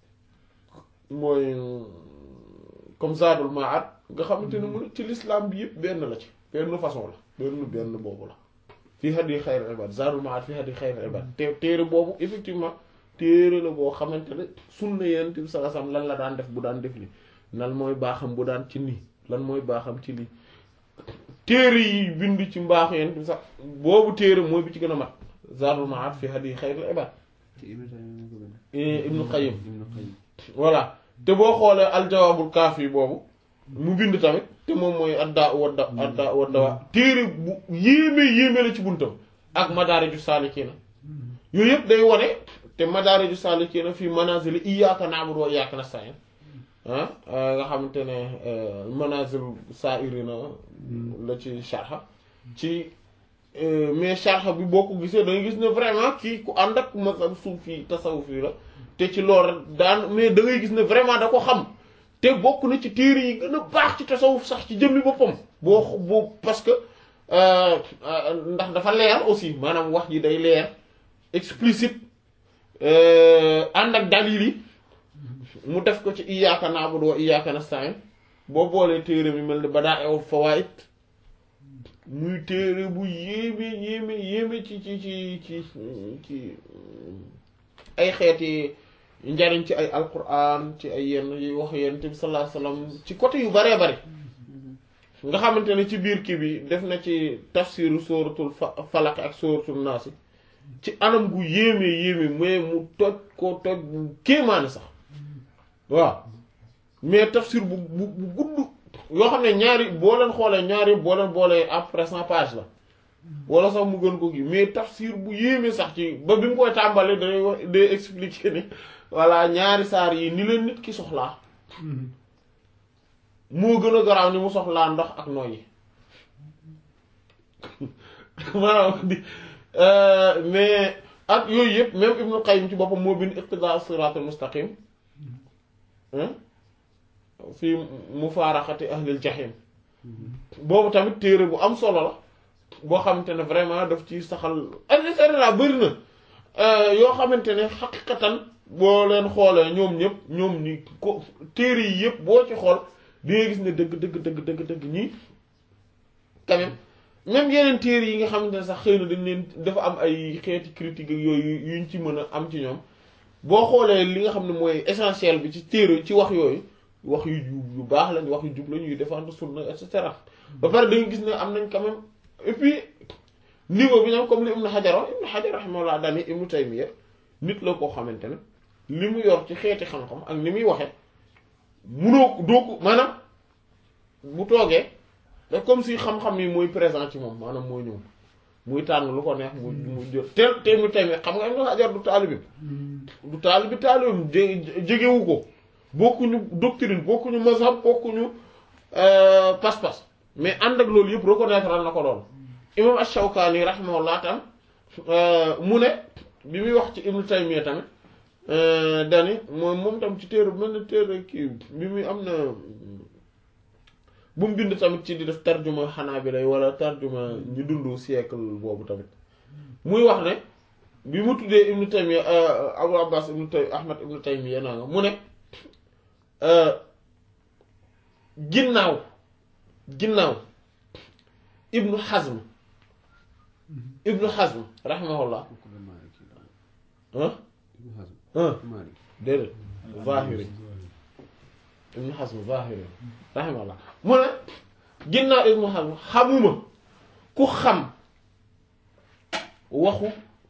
mooy comme Zadul Ma'ad nga xamante ne mu ne ci l'islam bi yëpp benn la ci benn façon la benn benn boobu la fii hadi xayril ibad Zadul Ma'ad fii hadi xayril ibad te téere boobu effectivement téere la boo xamante ne sunna Yonent bi sallallahu alayhi wasallam lan la daan def bu daan def li lan mooy baaxam bu daan ci nii lan mooy baaxam ci lii téere yi bind ci mbaaxu Yonent bi sax boobu téere mooy bi ci gën a mat Zadul Ma'ad fii hadi xayril ibad ci Ibnu Taymiyya moo ko bind. Ibnu Qayyim Ibnu Qayyim. voilà te boo xoolee aljawaabul kaafi boobu mu bind tamit te moom mooy adda wadda adda wadda téere bu yéeme yéeme la ci buntam ak madaariju saalikiina yooyu yëpp day wone te madaariju saalikiina fii manazil iyyaaka na'budu wa iyyaaka nasta'iin ah nga xamante ne manazil saa'irina la ci sharha ci mais sharha bi boo ko gisee da nga gis ne vraiment kii ku ànd ak mazhab suufi tasawufi la te ci loolu daan mais da ngay gis ne vraiment da ko xam te bokk na ci téere yi gën a baax ci tasawuf sax ci jëmmi boppam boo boo parce que ndax dafa leer aussi maanaam wax ji day leer explicite ànd ak dalil yi mu def ko ci iyyaaka na'budu wa iyyaaka nasta'iin boo boolee téere mi mel ni Badaa'ul Fawaa'id muy téere bu yéeme yéeme yéeme ci ci ci ci ci ay xeeti njariñ ci ay alquran ci ay yenn yu wax yonent bi sallallahu alayhi wasallam ci côté yu baree bari nga xamante ne ci biir kii bi def na ci tafsiru sóoratul falaq ak sóoratul naas ci anam gu yéeme yéeme mais mu toj ko toj bu kéemaane sax waaw mais tafsir bu bu bu gudd yoo xam ne ñaari boo leen xoolee ñaari boo leen boolee après cent page la wala sax mu gën ko gi mais tafsir bu yéeme sax ci ba bi mu koy tàmbalee day wax day expliquer ni voilà ñaari saar yi ni leen nit ki soxlaa moo gën a garaaw ni mu soxlaa ndox ak nooyi maanaam di mais ak yooyu yëpp même Ibnu Qayyim ci boppam moo bind iqtidaa siraatal mustaqim fi mufaaraxati ahlil jahim boobu tamit téere bu am solo la boo xamante ne vraiment daf ci saxal et cetera bëri na yoo xamante ne xaqiqatan boo leen xoolee ñoom ñëpp ñoom ñi ko téere yi yëpp boo ci xool di nga gis ne dëgg dëgg dëgg dëgg dëgg ñii quand même même yeneen téere yi nga xamante ne sax xëy na dañ leen dafa am ay xeeti critique ak yooyu yuñ ci mën a am ci ñoom boo xoolee li nga xam ne mooy essentiel bi ci téere ci wax yooyu wax yu jub yu baax lañ wax yu jub lañ yuy défendre sunna et cetera ba pare da nga gis ne am nañ quand même et puis niveau bi ñoom comme li Ibn Hajar wax Ibn Hajar rahimahullah dani Ibn Taymiyya nit la koo xamante ne li mu yor ci xeeti xam-xam ak ni muy waxe munoo ko doo ko maanaam bu toogee da comme si xam-xam yi mooy présent ci moom maanaam mooy ñëw muy tànn lu ko neex mu mu jël te te Ibn Taymiyya xam nga Ibn Hajar du taalibi du taalibi taalibim jegewu ko bokkuñu doctrine bokkuñu mazhab bokkuñu pas-pas mais ànd ak loolu yëpp reconnaître na ko lool imam Ash-Shawkani rahimahullah tam mu ne bi muy wax ci Ibn Taymiyya tamit dani moom moom tam ci téere mel na téere kii bi muy am na bu mu bind tamit ci di def tarjuma Hanabila wala tarjuma ñu dund siècle boobu tamit muy wax ne bi mu tuddee Ibn Taymiyya Abu Abbas Ibn Tay Ahmad Ibn Taymiyya naa nga mu ne ginnaaw ginnaaw Ibn Hazm Ibn Hazm rahimahullah ah ah déedéet Zahiri Ibn Hazm Zahiri rahimahullah mu ne ginnaaw Ibn Hazm xamuma ku xam waxu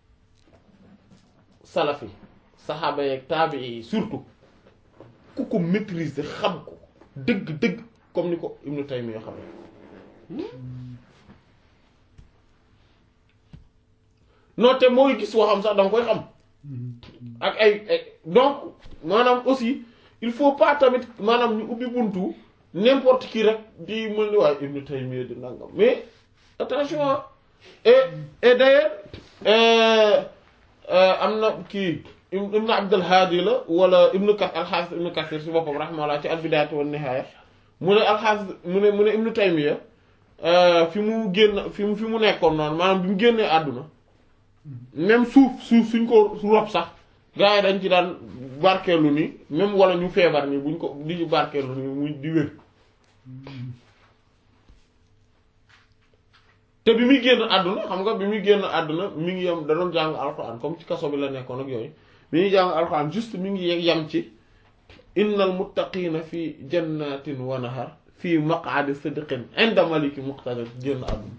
salafi saxaaba yeeg taabii yi surtout ku ko maîtriser xam ko dëgg-dëgg comme ni ko Ibn Taymiyya xam non te mooy gis waxam sax danga koy xam ak ay ay donc maanaam aussi il faut pas tamit maanaam ñu ubbi buntu n'importe qui rek di mën ni waaye Ibn Taymiyya di nangam mais attention et et d'ailleurs am na kii Ibn Abdul Hadi la wala Ibn Kathir al-Hafiz Ibn Kathir si boppam rahimahullah ci al-Bidayatu wan Nihaya mu ne al-Hafiz mu ne mu ne Ibn Taymiyya fi mu génn fi mu fi mu nekkoon noonu maanaam bi mu génnee àdduna même suuf suuf suñ ko rob sax gars yi dañ ci daan barkeelu ni même wala ñu feebar ni buñ ko di barkeelu ni mu di wér te bi muy génn àdduna xam nga bi muy génn àdduna mi ngi yem da doon jàng alxuraan comme ci kaso bi la nekkoon ak yooyu mi ngi jàng alxuraan juste mi ngi yem ci innal muttaqina fi jannatin wa nahar fii maq'adi sidqin inda maliki muqtadir génn àdduna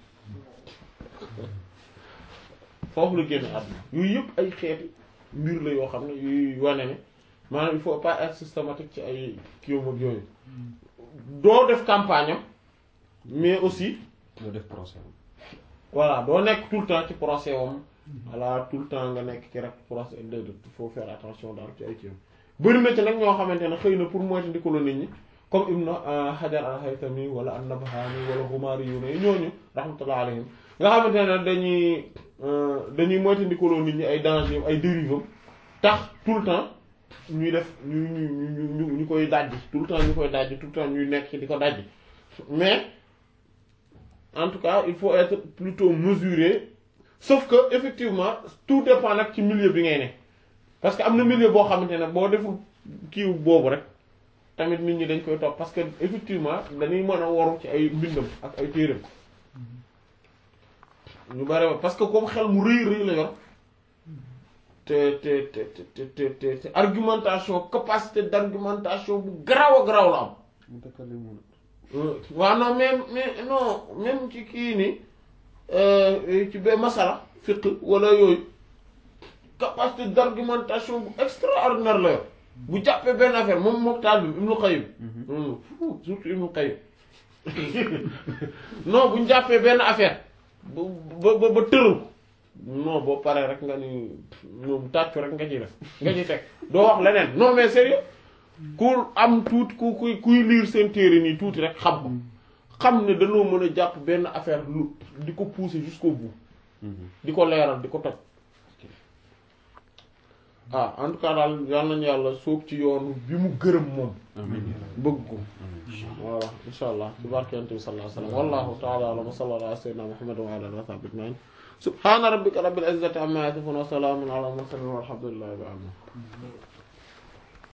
foofu la génn àdduna yooyu yëpp ay xeeti mbir la yoo xam ne yuy wane ne maanaam il faut pas être systématique ci ay kiiwam ak yooyu doo def campagne am mais aussi doo def procès voilà doo nekk tout le temps ci procès wam voilà tout le temps nga nekk ci rek procès de il faut faire attention daal ci ay kiiwam bëri na ci nag ñoo xamante ne xëy na pour moytu ndikaloo nit ñi comme Ibn Hajar al-Haytami wala an-Nabhani wala Ghumari yu ne ñooñu rahmatullah alayhim nga xamante ne dañuy dañuy moytu ndikaloo nit ñi ay danger ay dérive tax tout le temps ñuy def ñu ñu ñu ñu koy dajji tout le temps ñu koy dajji tout le temps ñuy nekk ci di ko dajji mais en tout cas il faut être plutôt mesuré sauf que effectivement tout dépend nag ci milieu bi ngay ne parce que am na milieu boo xamante ne boo deful kiiw boobu rek tamit nit ñi dañ koy topp parce que effectivement dañuy mën a waru ci ay mbindam ak ay téeram ñu bare parce que comme xel mu rëy rëy la yor te te te te te te te argumentation capacité d'argumentation bu garaaw a garaaw la am mu takkale mun waaw non mais mais non même ci kii nii ci ba masala fiqh wala yooyu capacité d'argumentation bu extraordinaire la yor bu jàppee benn affaire moom mook taal bi Ibnu Qayyim surtout Ibnu Qayyim non bu ñu jàppee benn affaire ba ba ba tëral non boo paree rek nga ni moom tàccu rek nga ciy def nga ciy teg doo wax leneen non mais sérieux ku am tuuti ku kuy kuy liir seen téere nii tuuti rek xam ko xam ne dañoo mën a jàpp benn affaire lu di ko pousser jusqu'au bout di ko leeral di ko toj ah en tout cas daal yal nañu yàlla sóob ci yoonu bi mu gërëm moom amiin bëgg ko voilà insha allah ci barke yonent bi sallallahu alayhi wa sallam wallahu ta'ala a'lam wa sallallahu ala sayyidina muhammad wa ala alihi wa sahbihi ajma'in subhana rabbika rabbil izzati amma yasifun wa salamun ala al mursalin walhamdulillahi rabbil alamin